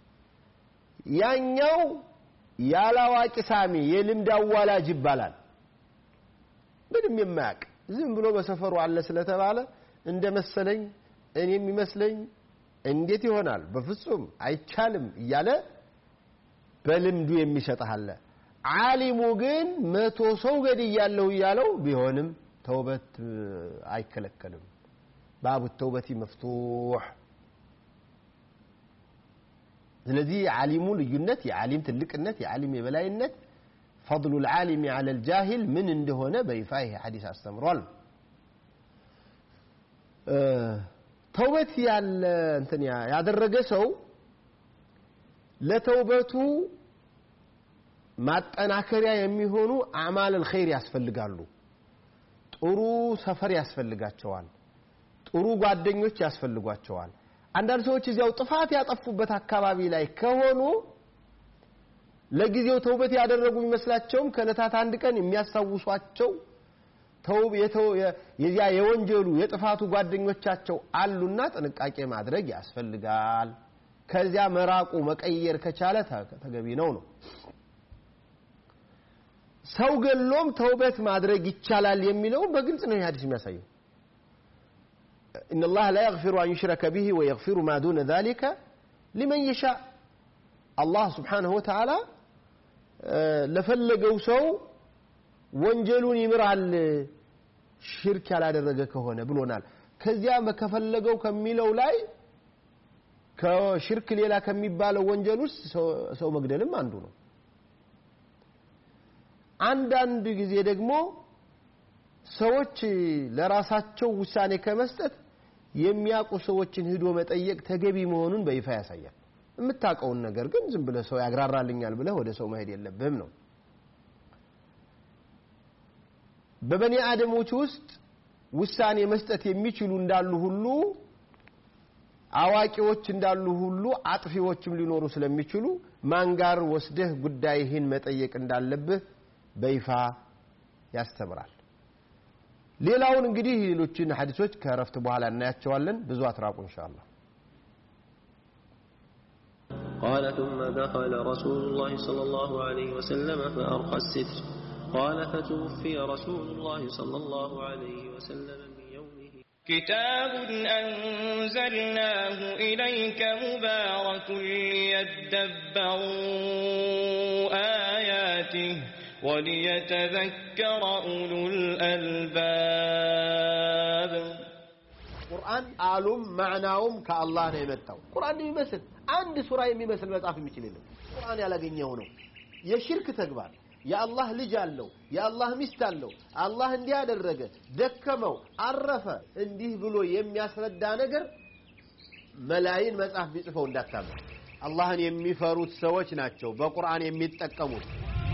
ያኛው ያላዋቂ ሳሚ የልምድ አዋላጅ ይባላል ምንም የማያውቅ ዝም ብሎ በሰፈሩ አለ ስለተባለ እንደ መሰለኝ እኔ የሚመስለኝ እንዴት ይሆናል በፍጹም አይቻልም እያለ በልምዱ የሚሰጥህ አለ ዓሊሙ ግን መቶ ሰው ገድያለሁ እያለው ቢሆንም ተውበት አይከለከልም ባቡ ተውበቲ መፍቱሕ ስለዚህ የዓሊሙ ልዩነት የዓሊም ትልቅነት የዓሊም የበላይነት ፈضሉ ልዓሊሚ አለ ልጃሂል ምን እንደሆነ በይፋ ይሄ ሐዲስ አስተምሯል ተውበት ያለ እንትን ያደረገ ሰው ለተውበቱ ማጠናከሪያ የሚሆኑ አዕማል ልኸይር ያስፈልጋሉ ጥሩ ሰፈር ያስፈልጋቸዋል ጥሩ ጓደኞች ያስፈልጓቸዋል አንዳንድ ሰዎች እዚያው ጥፋት ያጠፉበት አካባቢ ላይ ከሆኑ ለጊዜው ተውበት ያደረጉ ይመስላቸውም ከእለታት አንድ ቀን የሚያስታውሷቸው የዚያ የወንጀሉ የጥፋቱ ጓደኞቻቸው አሉና ጥንቃቄ ማድረግ ያስፈልጋል ከዚያ መራቁ መቀየር ከቻለ ተገቢ ነው ነው ሰው ገሎም ተውበት ማድረግ ይቻላል የሚለውም በግልጽ ነው ይህ ሀዲስ የሚያሳየው إن الله لا يغفر أن يشرك به ويغفر ما دون ذلك لمن يشاء الله سبحانه وتعالى ለፈለገው ሰው ወንጀሉን ይምራል ሽርክ ያላደረገ ከሆነ ብሎናል ከዚያ ከፈለገው ከሚለው ላይ ከሽርክ ሌላ ከሚባለው ወንጀል ውስጥ ሰው መግደልም አንዱ ነው አንዳንድ ጊዜ ደግሞ ሰዎች ለራሳቸው ውሳኔ ከመስጠት የሚያውቁ ሰዎችን ሂዶ መጠየቅ ተገቢ መሆኑን በይፋ ያሳያል የምታውቀውን ነገር ግን ዝም ብለህ ሰው ያግራራልኛል ብለህ ወደ ሰው መሄድ የለብህም ነው በበኒ አደሞች ውስጥ ውሳኔ መስጠት የሚችሉ እንዳሉ ሁሉ አዋቂዎች እንዳሉ ሁሉ አጥፊዎችም ሊኖሩ ስለሚችሉ ማን ጋር ወስደህ ጉዳይህን መጠየቅ እንዳለብህ በይፋ ያስተምራል። ሌላውን እንግዲህ ሌሎችን ሐዲሶች ከእረፍት በኋላ እናያቸዋለን። ብዙ አትራቁ ኢንሻአላህ። قال ثم دخل رسول الله صلى الله عليه وسلم فأرخى الستر قال فتوفي رسول الله صلى الله عليه وسلم من يومه كتاب أنزلناه إليك مبارك ليدبروا آياته وليتذكر أولو الألباب ቁርአን ቃሉም ማዕናውም ከአላህ ነው የመጣው። ቁርአን የሚመስል አንድ ሱራ የሚመስል መጽሐፍ የሚችል የለም። ቁርአን ያላገኘው ነው የሽርክ ተግባር። የአላህ ልጅ አለው፣ የአላህ ሚስት አለው፣ አላህ እንዲህ አደረገ፣ ደከመው፣ አረፈ፣ እንዲህ ብሎ የሚያስረዳ ነገር መላይን መጽሐፍ ቢጽፈው እንዳታመን። አላህን የሚፈሩት ሰዎች ናቸው በቁርአን የሚጠቀሙት።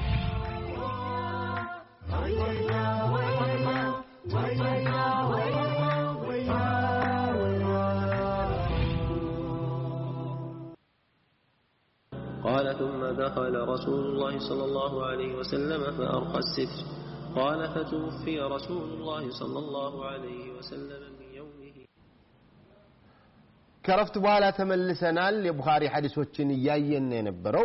قال ثم دخل رسول الله صلى الله عليه وسلم فأرخى الستر قال فتوفي رسول الله صلى الله عليه وسلم من يومه ከረፍት በኋላ ተመልሰናል። የቡኻሪ ሐዲሶችን እያየን ነው የነበረው።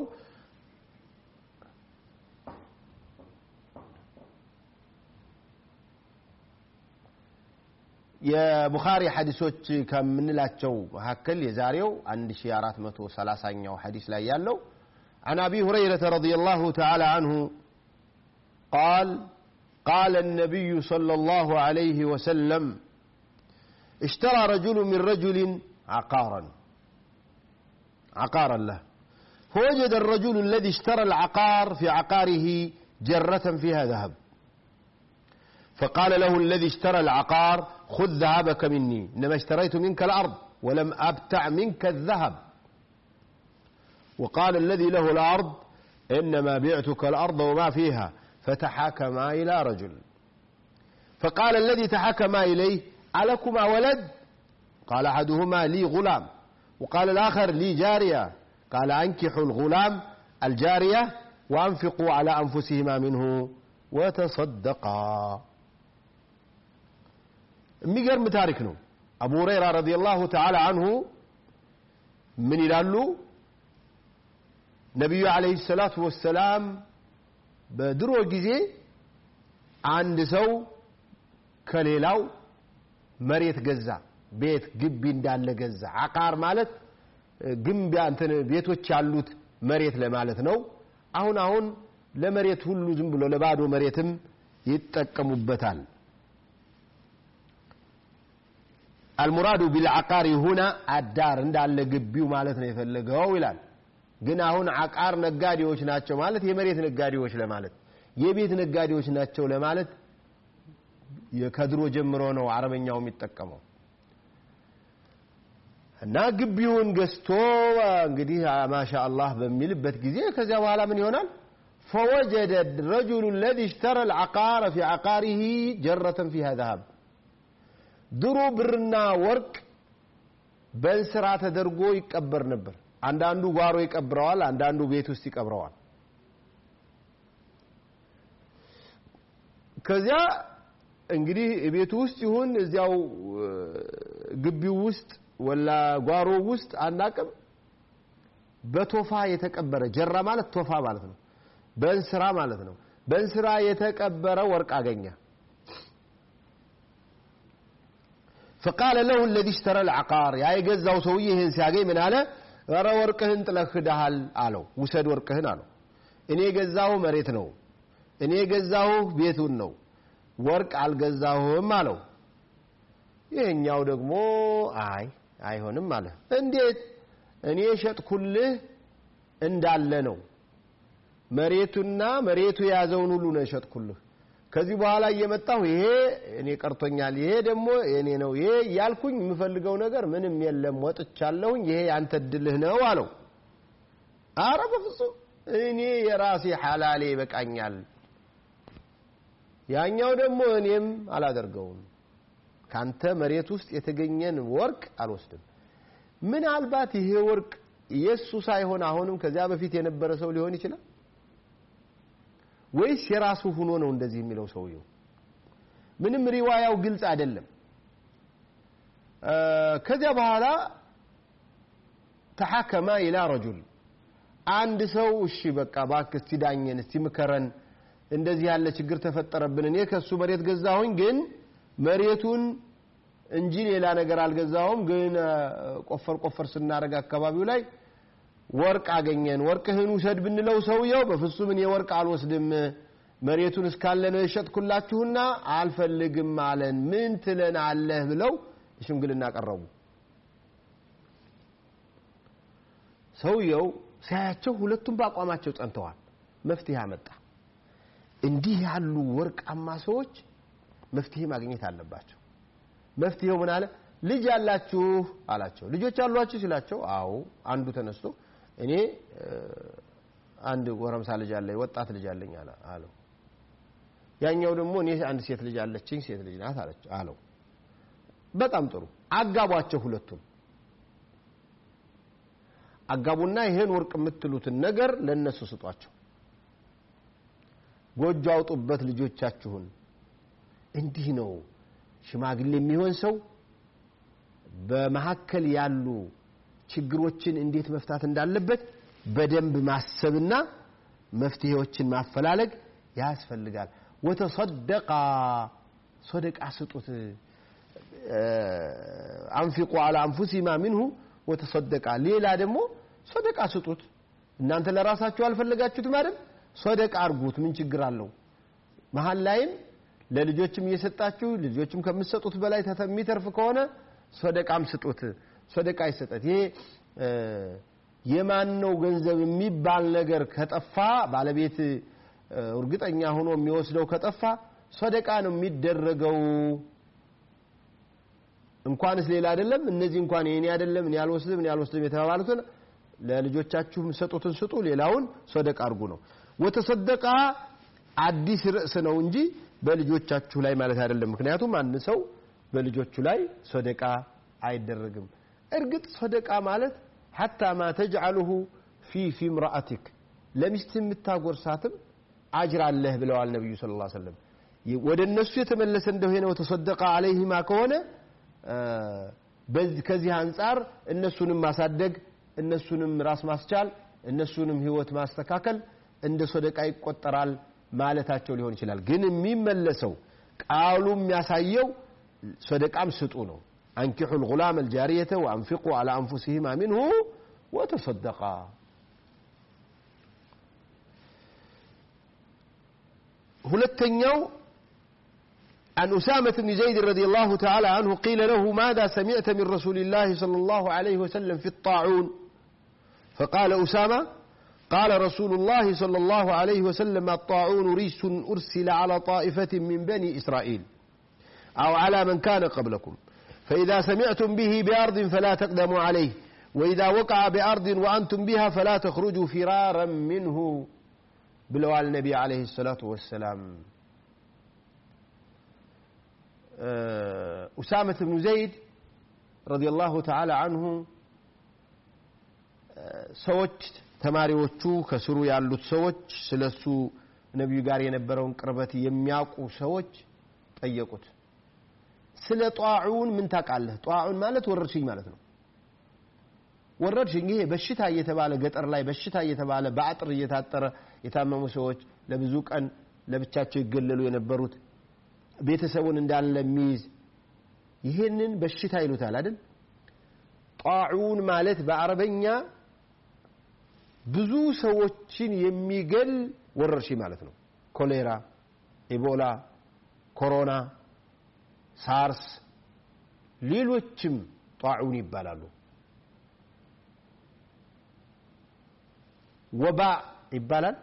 የቡኻሪ ሐዲሶች ከምንላቸው መካከል የዛሬው 1430ኛው ሐዲስ ላይ ያለው عن أبي هريرة رضي الله تعالى عنه قال قال النبي صلى الله عليه وسلم اشترى رجل من رجل عقارا عقارا له فوجد الرجل الذي اشترى العقار في عقاره جرة فيها ذهب فقال له الذي اشترى العقار خذ ذهبك مني إنما اشتريت منك الأرض ولم أبتع منك الذهب وقال الذي له الأرض إنما بعتك الأرض وما فيها فتحاكما إلى رجل فقال الذي تحاكما إليه ألكما ولد قال أحدهما لي غلام وقال الآخر لي جارية قال أنكحوا الغلام الجارية وأنفقوا على أنفسهما منه وتصدقا የሚገርም ታሪክ ነው። አቡ ሁረይራ ረዲየላሁ ተዓላ አንሁ ምን ይላሉ? ነቢዩ ዓለይሂ ሰላቱ ወሰላም በድሮ ጊዜ አንድ ሰው ከሌላው መሬት ገዛ፣ ቤት ግቢ እንዳለ ገዛ። አቃር ማለት ግንብ እንትን ቤቶች ያሉት መሬት ለማለት ነው። አሁን አሁን ለመሬት ሁሉ ዝም ብሎ ለባዶ መሬትም ይጠቀሙበታል። አልሙራዱ ቢልዓቃሪ ሁና አዳር እንዳለ ግቢው ማለት ነው የፈለገው ይላል። ግን አሁን አቃር ነጋዴዎች ናቸው ማለት የመሬት ነጋዴዎች ለማለት የቤት ነጋዴዎች ናቸው ለማለት ከድሮ ጀምሮ ነው አረበኛው የሚጠቀመው። እና ግቢውን ገዝቶ እንግዲህ ማሻ አላህ በሚልበት ጊዜ ከዚያ በኋላ ምን ይሆናል? فوجد الرجل الذي اشترى العقار في عقاره جرة فيها ذهب ድሮ ብርና ወርቅ በእንስራ ተደርጎ ይቀበር ነበር። አንዳንዱ ጓሮ ይቀብረዋል፣ አንዳንዱ ቤት ውስጥ ይቀብረዋል። ከዚያ እንግዲህ ቤቱ ውስጥ ይሁን እዚያው ግቢው ውስጥ ወላ ጓሮ ውስጥ አናቅም። በቶፋ የተቀበረ ጀራ ማለት ቶፋ ማለት ነው። በእንስራ ማለት ነው። በእንስራ የተቀበረ ወርቅ አገኘ። فقال له الذي اشترى العقار يا يገዛው ሰውዬ ይህን ሲያገኝ ምን አለ? ኧረ ወርቅህን ጥለህ ሄደሃል አለው። ውሰድ ወርቅህን አለው። እኔ የገዛሁ መሬት ነው። እኔ የገዛሁ ቤቱን ነው። ወርቅ አልገዛሁም አለው። ይህኛው ደግሞ አይ አይሆንም አለ። እንዴት? እኔ ሸጥኩልህ እንዳለ ነው። መሬቱና መሬቱ የያዘውን ሁሉ ነው የሸጥኩልህ። ከዚህ በኋላ እየመጣሁ ይሄ እኔ ቀርቶኛል፣ ይሄ ደግሞ የኔ ነው፣ ይሄ ያልኩኝ የምፈልገው ነገር ምንም የለም፣ ወጥቻለሁኝ፣ ይሄ ያንተ እድልህ ነው አለው። አረ በፍጹም እኔ የራሴ ሐላሌ ይበቃኛል፣ ያኛው ደግሞ እኔም አላደርገውም። ካንተ መሬት ውስጥ የተገኘን ወርቅ አልወስድም ምናልባት ይሄ ወርቅ የእሱ ሳይሆን አሁንም ከዚያ በፊት የነበረ ሰው ሊሆን ይችላል ወይስ የራሱ ሆኖ ነው እንደዚህ የሚለው ሰውየው ምንም ሪዋያው ግልጽ አይደለም ከዚያ በኋላ ተሐከማ ኢላ ረጁል አንድ ሰው እሺ በቃ እባክህ እስቲ ዳኘን እስቲ ምከረን እንደዚህ ያለ ችግር ተፈጠረብን እኔ ከሱ መሬት ገዛሁኝ ግን መሬቱን እንጂ ሌላ ነገር አልገዛሁም ግን ቆፈር ቆፈር ስናደርግ አካባቢው ላይ ወርቅ አገኘን ወርቅህን ውሰድ ብንለው ሰውየው በፍጹም እኔ ወርቅ አልወስድም መሬቱን እስካለ ነው የሸጥኩላችሁና አልፈልግም አለን ምን ትለን አለህ ብለው ሽምግልና ቀረቡ ሰውየው ሲያያቸው ሁለቱም በአቋማቸው ጸንተዋል መፍትሄ አመጣ እንዲህ ያሉ ወርቃማ ሰዎች መፍትሄ ማግኘት አለባቸው መፍትሄው ምን አለ ልጅ አላችሁ አላቸው ልጆች አሏችሁ ሲላቸው አዎ አንዱ ተነስቶ እኔ አንድ ጎረምሳ ልጅ አለኝ ወጣት ልጅ አለኝ አለው ያኛው ደግሞ እኔ አንድ ሴት ልጅ አለችኝ ሴት ልጅ ናት አለው በጣም ጥሩ አጋቧቸው ሁለቱም አጋቡና ይሄን ወርቅ የምትሉትን ነገር ለነሱ ስጧቸው ጎጆ አውጡበት ልጆቻችሁን እንዲህ ነው ሽማግሌ የሚሆን ሰው በመካከል ያሉ ችግሮችን እንዴት መፍታት እንዳለበት በደንብ ማሰብና መፍትሄዎችን ማፈላለግ ያስፈልጋል ወተሰደቃ ሶደቃ ስጡት አንፊቁ አላ አንፉሲማ ሚንሁ ወተሰደቃ ሌላ ደግሞ ሶደቃ ስጡት እናንተ ለራሳችሁ አልፈለጋችሁትም አይደል ሶደቃ አርጉት ምን ችግር አለው መሀል ላይም ለልጆችም እየሰጣችሁ ልጆችም ከምትሰጡት በላይ የሚተርፍ ከሆነ ሶደቃም ስጡት ሶደቃ ይሰጠት ይሄ የማን ነው ገንዘብ የሚባል ነገር ከጠፋ ባለቤት እርግጠኛ ሆኖ የሚወስደው ከጠፋ ሶደቃ ነው የሚደረገው እንኳንስ ሌላ አይደለም እነዚህ እንኳን የኔ አይደለም እኔ አልወስድም እኔ አልወስድም የተባባሉትን ለልጆቻችሁ ሰጡትን ስጡ ሌላውን ሶደቃ አርጉ ነው ወተሰደቃ አዲስ ርዕስ ነው እንጂ በልጆቻችሁ ላይ ማለት አይደለም ምክንያቱም አንድ ሰው በልጆቹ ላይ ሶደቃ አይደረግም እርግጥ ሶደቃ ማለት ሐታ ማ ተጅዓልሁ ፊ ፊ ምራአቲክ ለሚስት የምታጎርሳትም አጅር አለህ ብለዋል ነቢዩ ስለ ላ ሰለም ወደ እነሱ የተመለሰ እንደሆነ ወተሰደቃ አለይህማ ከሆነ ከዚህ አንጻር እነሱንም ማሳደግ እነሱንም ራስ ማስቻል እነሱንም ህይወት ማስተካከል እንደ ሶደቃ ይቆጠራል ማለታቸው ሊሆን ይችላል ግን የሚመለሰው ቃሉ የሚያሳየው ሶደቃም ስጡ ነው አንኪሑ ልጉላም አልጃሪየተ ወአንፊቁ አላ አንፉሲሂማ ሚንሁ ወተሰደቃ ሁለተኛው عن أسامة بن زيد رضي الله تعالى عنه قيل له ماذا سمعت من رسول الله صلى الله عليه وسلم في الطاعون فقال أسامة قال رسول الله صلى الله عليه وسلم الطاعون ريس أرسل على طائفة من بني إسرائيل أو على من كان قبلكم فإذا سمعتم به بأرض فلا تقدموا عليه وإذا وقع بأرض وأنتم بها فلا تخرجوا فرارا منه بلوى النبي عليه الصلاة والسلام أسامة بن زيد رضي الله تعالى عنه ሰዎች ተማሪዎቹ ከስሩ ያሉት ሰዎች ስለሱ ነቢዩ ጋር የነበረውን ቅርበት የሚያውቁ ሰዎች ጠየቁት ስለ ጧዑን ምን ታውቃለህ ጧዑን ማለት ወረርሽኝ ማለት ነው ወረርሽኝ ይሄ በሽታ እየተባለ ገጠር ላይ በሽታ እየተባለ በአጥር እየታጠረ የታመሙ ሰዎች ለብዙ ቀን ለብቻቸው ይገለሉ የነበሩት ቤተሰቡን እንዳለ የሚይዝ ይሄንን በሽታ ይሉታል አይደል ጣዑን ማለት በአረበኛ ብዙ ሰዎችን የሚገል ወረርሽኝ ማለት ነው ኮሌራ ኢቦላ ኮሮና ሳርስ ሌሎችም ጣዑን ይባላሉ ወባ ይባላል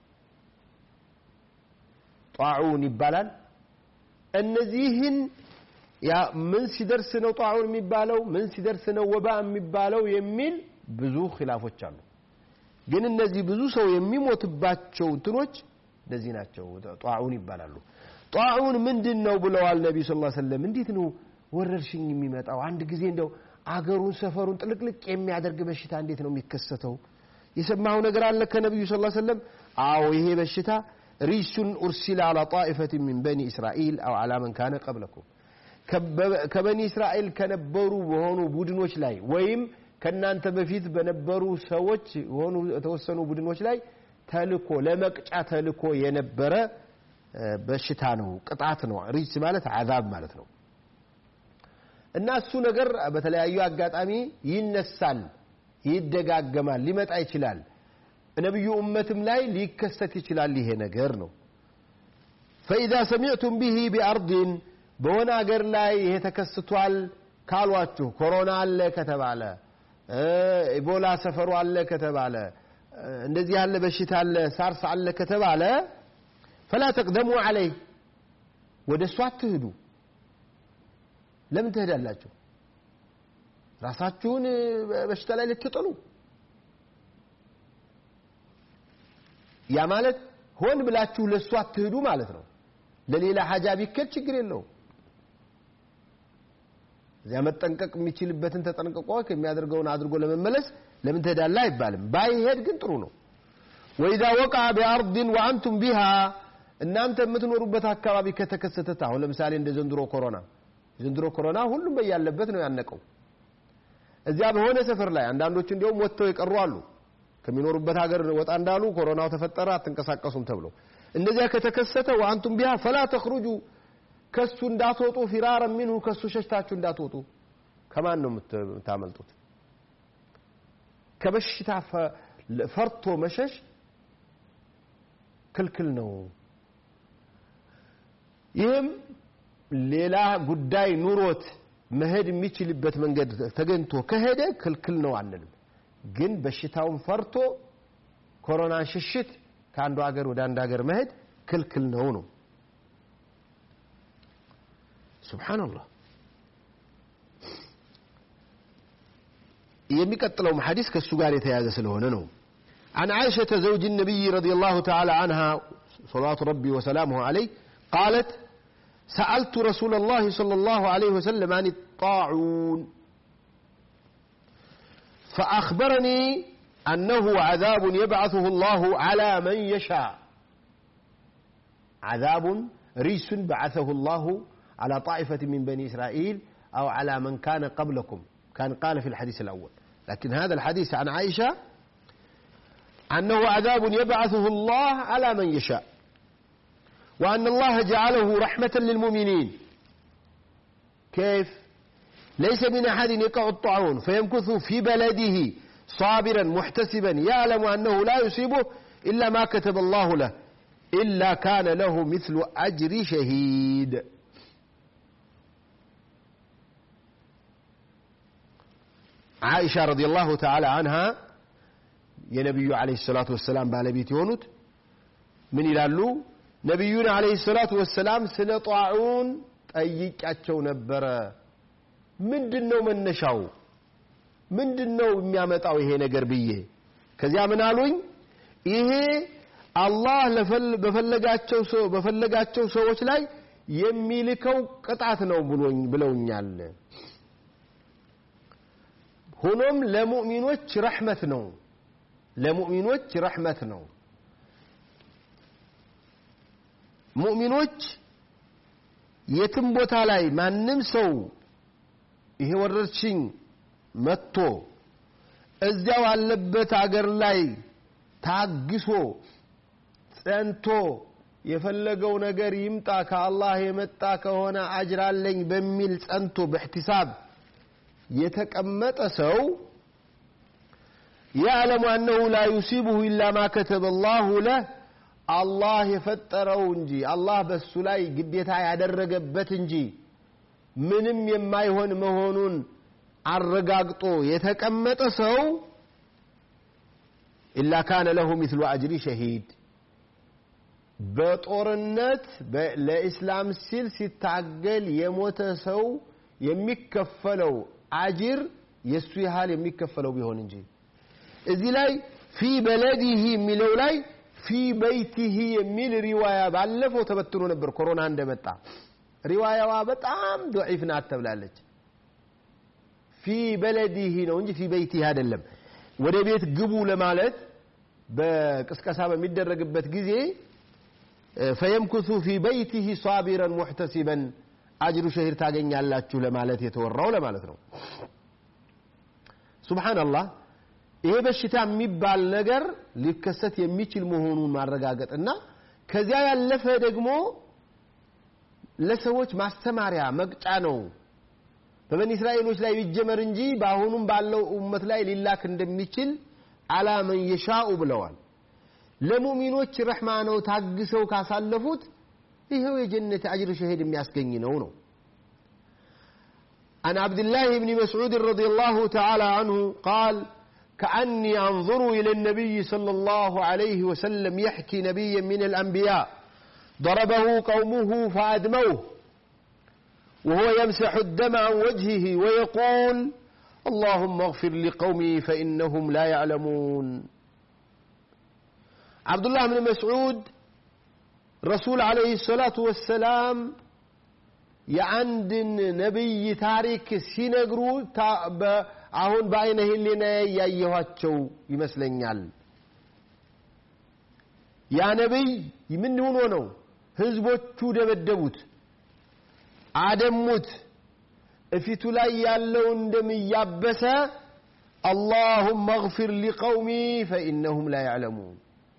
ጣዑን ይባላል እነዚህን ያ ምን ሲደርስ ነው ጣዑን የሚባለው ምን ሲደርስ ነው ወባ የሚባለው የሚል ብዙ ኺላፎች አሉ ግን እነዚህ ብዙ ሰው የሚሞትባቸው እንትኖች እንደዚህ ናቸው ጣዑን ይባላሉ ጣዑን ምንድን ነው ብለዋል ነቢዩ ስ ሰለም እንዴት ነው ወረርሽኝ የሚመጣው አንድ ጊዜ እንደው አገሩን ሰፈሩን ጥልቅልቅ የሚያደርግ በሽታ እንዴት ነው የሚከሰተው የሰማኸው ነገር አለ ከነቢዩ ስ ሰለም አዎ ይሄ በሽታ ሪሱን ኡርሲለ አላ ጣኢፈት ሚን በኒ እስራኤል አው አላ መን ካነ ቀብለኩም ከበኒ እስራኤል ከነበሩ በሆኑ ቡድኖች ላይ ወይም ከእናንተ በፊት በነበሩ ሰዎች የሆኑ የተወሰኑ ቡድኖች ላይ ተልኮ ለመቅጫ ተልኮ የነበረ በሽታ ነው ቅጣት ነው ሪጅስ ማለት አዛብ ማለት ነው እና እሱ ነገር በተለያዩ አጋጣሚ ይነሳል ይደጋገማል ሊመጣ ይችላል ነቢዩ እመትም ላይ ሊከሰት ይችላል ይሄ ነገር ነው ፈኢዛ ሰሚዕቱም ብሂ ቢአርድን በሆነ አገር ላይ ይሄ ተከስቷል ካሏችሁ ኮሮና አለ ከተባለ ኢቦላ ሰፈሩ አለ ከተባለ እንደዚህ ያለ በሽታ አለ ሳርስ አለ ከተባለ ፈላ ተቅደሙ አለይ ወደ እሱ አትሂዱ ለምን ትሄዳላችሁ ራሳችሁን በሽታ ላይ ልትጥሉ ያ ማለት ሆን ብላችሁ ለእሱ አትሂዱ ማለት ነው ለሌላ ሀጃ ቢከድ ችግር የለውም እዚያ መጠንቀቅ የሚችልበትን ተጠንቅቆ የሚያደርገውን አድርጎ ለመመለስ ለምን ትሄዳለህ አይባልም ባይሄድ ግን ጥሩ ነው ወኢዛ ወቃ ቢአርድን ወአንቱም ቢሃ እናንተ የምትኖሩበት አካባቢ ከተከሰተት አሁን ለምሳሌ እንደ ዘንድሮ ኮሮና ዘንድሮ ኮሮና ሁሉም በያለበት ነው ያነቀው እዚያ በሆነ ሰፈር ላይ አንዳንዶቹ እንዲሁም ወጥተው የቀሩ አሉ ከሚኖሩበት ሀገር ወጣ እንዳሉ ኮሮናው ተፈጠረ አትንቀሳቀሱም ተብሎ እንደዚያ ከተከሰተ ወአንቱም ቢሃ ፈላ ተኽሩጁ ከሱ እንዳትወጡ ፊራረ ሚንሁ ከሱ ሸሽታችሁ እንዳትወጡ ከማን ነው የምታመልጡት ከበሽታ ፈርቶ መሸሽ ክልክል ነው ይህም ሌላ ጉዳይ ኑሮት መሄድ የሚችልበት መንገድ ተገኝቶ ከሄደ ክልክል ነው አንልም ግን በሽታውን ፈርቶ ኮሮናን ሽሽት ከአንዱ ሀገር ወደ አንድ ሀገር መሄድ ክልክል ነው ነው ሱብሓነላህ የሚቀጥለውም ሐዲስ ከእሱ ጋር የተያዘ ስለሆነ ነው عن عائشة زوج النبي رضي الله تعالى عنها صلوات ربي وسلامه عليه قالت سألت رسول الله صلى الله عليه وسلم عن الطاعون فأخبرني أنه عذاب يبعثه الله على من يشاء عذاب ريس بعثه الله على طائفة من بني إسرائيل أو على من كان قبلكم كان قال في الحديث الأول لكن هذا الحديث عن عائشة أنه عذاب يبعثه الله على من يشاء وأن الله جعله رحمة للمؤمنين كيف ليس من أحد يقع الطاعون فيمكث في بلده صابرا محتسبا يعلم أنه لا يصيبه إلا ما كتب الله له إلا كان له مثل أجر شهيد عائشة رضي الله تعالى عنها የነቢዩ አለይሂ ሰላቱ ወሰላም ባለቤት የሆኑት ምን ይላሉ ነቢዩን አለይሂ ሰላቱ ወሰላም ስለ ጧዑን ጠይቂያቸው ነበረ ምንድን ነው መነሻው ምንድን ነው የሚያመጣው ይሄ ነገር ብዬ ከዚያ ምን አሉኝ ይሄ አላህ በፈለጋቸው በፈለጋቸው ሰዎች ላይ የሚልከው ቅጣት ነው ብለውኛል ሆኖም ለሙእሚኖች ረሕመት ነው ለሙእሚኖች ረሕመት ነው ሙእሚኖች የትም ቦታ ላይ ማንም ሰው ይሄ ወረርሽኝ መጥቶ እዚያው አለበት አገር ላይ ታግሶ ጸንቶ የፈለገው ነገር ይምጣ ከአላህ የመጣ ከሆነ አጅራለኝ በሚል ጸንቶ በእሕቲሳብ የተቀመጠ ሰው يعلم أنه لا يصيبه إلا ما كتب الله له الله የፈጠረው እንጂ አላህ በሱ ላይ ግዴታ ያደረገበት እንጂ ምንም የማይሆን መሆኑን አረጋግጦ የተቀመጠ ሰው ኢላ ካነ ለሁ ሚስሉ አጅሪ ሸሂድ በጦርነት ለኢስላም ሲል ሲታገል የሞተ ሰው የሚከፈለው አጅር የእሱ ያህል የሚከፈለው ቢሆን እንጂ እዚህ ላይ ፊ በለዲህ የሚለው ላይ ፊ በይቲህ የሚል ሪዋያ ባለፈው ተበትኖ ነበር ኮሮና እንደመጣ ሪዋያዋ በጣም ዶዒፍ ናት ተብላለች ፊ በለዲህ ነው እንጂ ፊ በይቲህ አይደለም ወደ ቤት ግቡ ለማለት በቅስቀሳ በሚደረግበት ጊዜ ፈየምኩሱ ፊ በይቲህ ሳቢረን ሙሕተሲበን አጅሩ ሸሂር ታገኛላችሁ ለማለት የተወራው ለማለት ነው ሱብሓነላህ ይሄ በሽታ የሚባል ነገር ሊከሰት የሚችል መሆኑን ማረጋገጥና ከዚያ ያለፈ ደግሞ ለሰዎች ማስተማሪያ መቅጫ ነው በበኒ እስራኤሎች ላይ ቢጀመር እንጂ በአሁኑም ባለው ኡመት ላይ ሊላክ እንደሚችል አላ መን የሻኡ ብለዋል ለሙእሚኖች ረሕማ ነው ታግሰው ካሳለፉት ይኸው የጀነት አጅር ሸሄድ የሚያስገኝ ነው ነው عن عبد الله بن مسعود رضي الله تعالى عنه قال كأني أنظر إلى النبي صلى الله عليه وسلم يحكي نبيا من الأنبياء ضربه قومه فأدموه وهو يمسح الدم عن وجهه ويقول اللهم اغفر لقومي فإنهم لا يعلمون عبد الله بن مسعود رسول عليه الصلاة والسلام የአንድን ነቢይ ታሪክ ሲነግሩ አሁን በአይነ ህሊና ያየኋቸው ይመስለኛል ያ ነቢይ ምን ሆኖ ነው ህዝቦቹ ደበደቡት አደሙት እፊቱ ላይ ያለውን ደም እያበሰ اللهم اغفر لقومي فإنهم لا يعلمون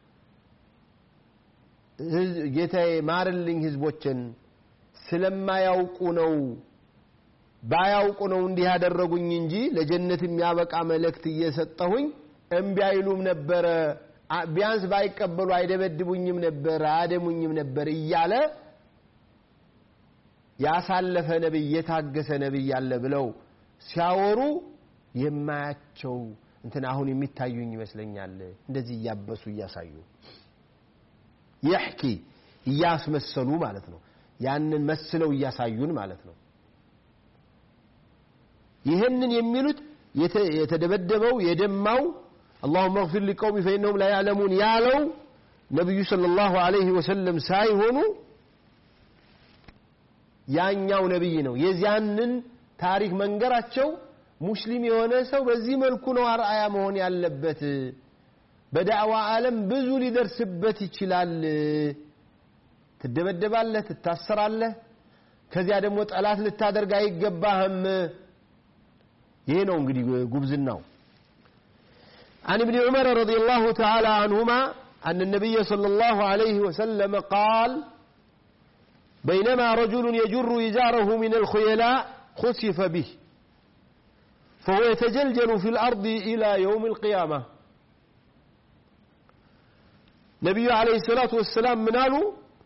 ጌታዬ ማርልኝ ህዝቦችን ስለማያውቁ ነው ባያውቁ ነው እንዲህ ያደረጉኝ እንጂ ለጀነት የሚያበቃ መልእክት እየሰጠሁኝ እምቢ አይሉም ነበረ ቢያንስ ባይቀበሉ አይደበድቡኝም ነበር አያደሙኝም ነበር እያለ ያሳለፈ ነብይ የታገሰ ነብይ አለ ብለው ሲያወሩ የማያቸው እንትን አሁን የሚታዩኝ ይመስለኛል እንደዚህ እያበሱ እያሳዩ ይሕኪ እያስመሰሉ ማለት ነው ያንን መስለው እያሳዩን ማለት ነው ይህንን የሚሉት የተደበደበው የደማው اللهم اغفر لقومي فإنهم لا يعلمون ያለው ነብዩ ሰለላሁ ዐለይሂ ወሰለም ሳይሆኑ ያኛው ነብይ ነው የዚያንን ታሪክ መንገራቸው ሙስሊም የሆነ ሰው በዚህ መልኩ ነው አርአያ መሆን ያለበት በዳዕዋ ዓለም ብዙ ሊደርስበት ይችላል ትደበደባለህ ትታሰራለህ ከዚያ ደግሞ ጠላት ልታደርግ አይገባህም ይሄ ነው እንግዲህ ጉብዝናው عن ابن عمر رضي الله تعالى عنهما أن النبي صلى الله عليه وسلم قال بينما رجل يجر إزاره من الخيلاء خسف به فهو يتجلجل في الأرض إلى يوم القيامة نبي عليه الصلاة والسلام من قالوا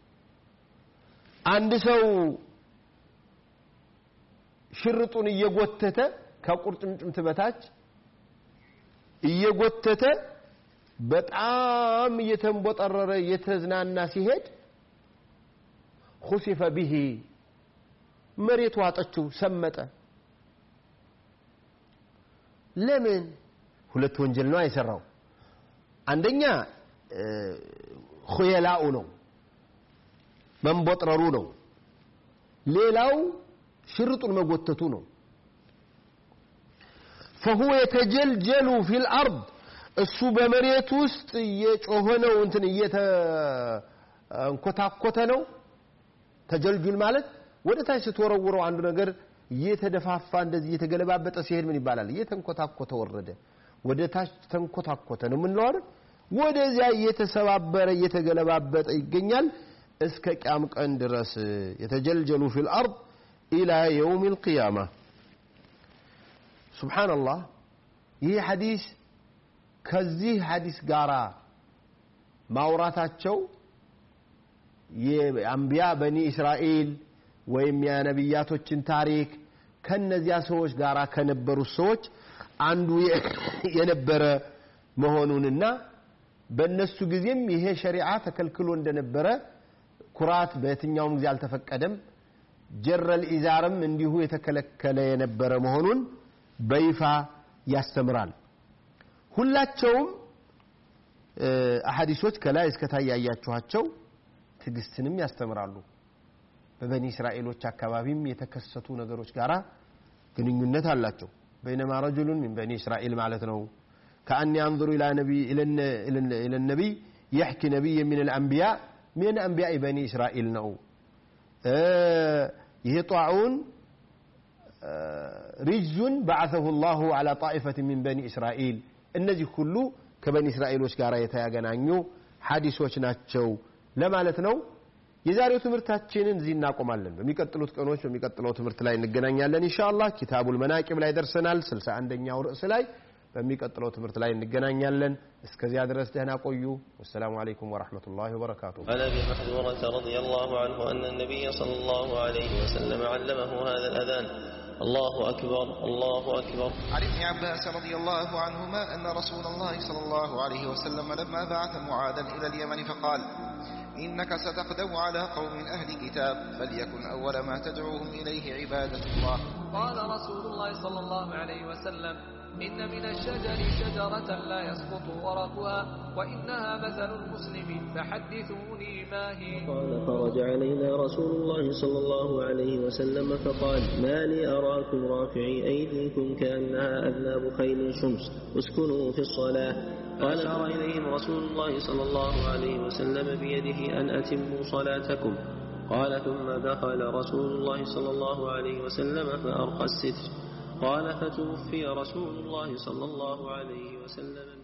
አንድ ሰው ሽርጡን እየጎተተ ከቁርጭምጭምት በታች እየጎተተ በጣም እየተንቦጠረረ እየተዝናና ሲሄድ ሁሲፈ ቢሂ መሬቱ አጠችው ሰመጠ ለምን ሁለት ወንጀል ነው አይሰራው አንደኛ ኹየላኡ ነው መንቦጥረሩ ነው ሌላው ሽርጡን መጎተቱ ነው فهو يتجلجل في الارض እሱ በመሬት ውስጥ እየጮኸ ነው እንትን እየተንኮታኮተ ነው ተጀልጁል ማለት ወደ ታች ስትወረውረው አንዱ ነገር እየተደፋፋ እንደዚህ እየተገለባበጠ ሲሄድ ምን ይባላል እየተንኮታኮተ ወረደ ወደ ታች ተንኮታኮተ ነው የምንለው አይደል ወደዚያ እየተሰባበረ እየተገለባበጠ ይገኛል እስከ ቂያም ቀን ድረስ የተጀልጀሉ ፊል አርድ ኢላ የውም ልቅያማ ሱብሓነላህ ይህ ሐዲስ ከዚህ ሐዲስ ጋራ ማውራታቸው የአንቢያ በኒ እስራኤል ወይም የነቢያቶችን ታሪክ ከነዚያ ሰዎች ጋር ከነበሩት ሰዎች አንዱ የነበረ መሆኑንና በእነሱ ጊዜም ይሄ ሸሪዓ ተከልክሎ እንደነበረ ኩራት በየትኛውም ጊዜ አልተፈቀደም ጀረል ኢዛርም እንዲሁ የተከለከለ የነበረ መሆኑን በይፋ ያስተምራል ሁላቸውም አሐዲሶች ከላይ እስከታይ ያያችኋቸው ትዕግስትንም ያስተምራሉ በበኒ እስራኤሎች አካባቢም የተከሰቱ ነገሮች ጋራ ግንኙነት አላቸው በይነማ ረጁሉን ሚን በኒ እስራኤል ማለት ነው ከአን ያንظሩ ኢለ ነቢይ የሕኪ ነቢይ ምን ልአንቢያ ምን አንቢያ በኒ እስራኤል ነው ይሄ ጣዑን ሪጅዙን በዓثሁ ላሁ ዓላ ጣኢፈት ሚን በኒ እስራኤል እነዚህ ሁሉ ከበኒ እስራኤሎች ጋር የተገናኙ ሐዲሶች ናቸው ለማለት ነው የዛሬው ትምህርታችንን እዚህ እናቆማለን በሚቀጥሉት ቀኖች በሚቀጥለው ትምህርት ላይ እንገናኛለን ኢንሻአላህ ኪታቡል መናቂብ ላይ ደርሰናል 61ኛው ርዕስ ላይ በሚቀጥለው ትምህርት ላይ እንገናኛለን እስከዚያ ድረስ ደህና ቆዩ ወሰላሙ አለይኩም ወራህመቱላሂ ወበረካቱሁ عن ابي محذورة رضي الله عنه ان النبي صلى الله عليه وسلم علمه هذا الاذان الله اكبر الله اكبر عن ابن عباس رضي الله عنهما أن رسول الله صلى الله عليه وسلم لما بعث معاذا إلى اليمن فقال إنك ستقدم على قوم أهل كتاب فليكن أول ما تدعوهم إليه عبادة الله قال رسول الله صلى الله عليه وسلم إن من الشجر شجرة لا يسقط ورقها وإنها مثل المسلم فحدثوني ما هي قال خرج علينا رسول الله صلى الله عليه وسلم فقال ما لي أراكم رافعي أيديكم كأنها أذناب خيل شمس اسكنوا في الصلاة قال أشار إليهم رسول الله صلى الله عليه وسلم بيده أن أتموا صلاتكم قال ثم دخل رسول الله صلى الله عليه وسلم فأرقى الستر قال فتوفي رسول الله صلى الله عليه وسلم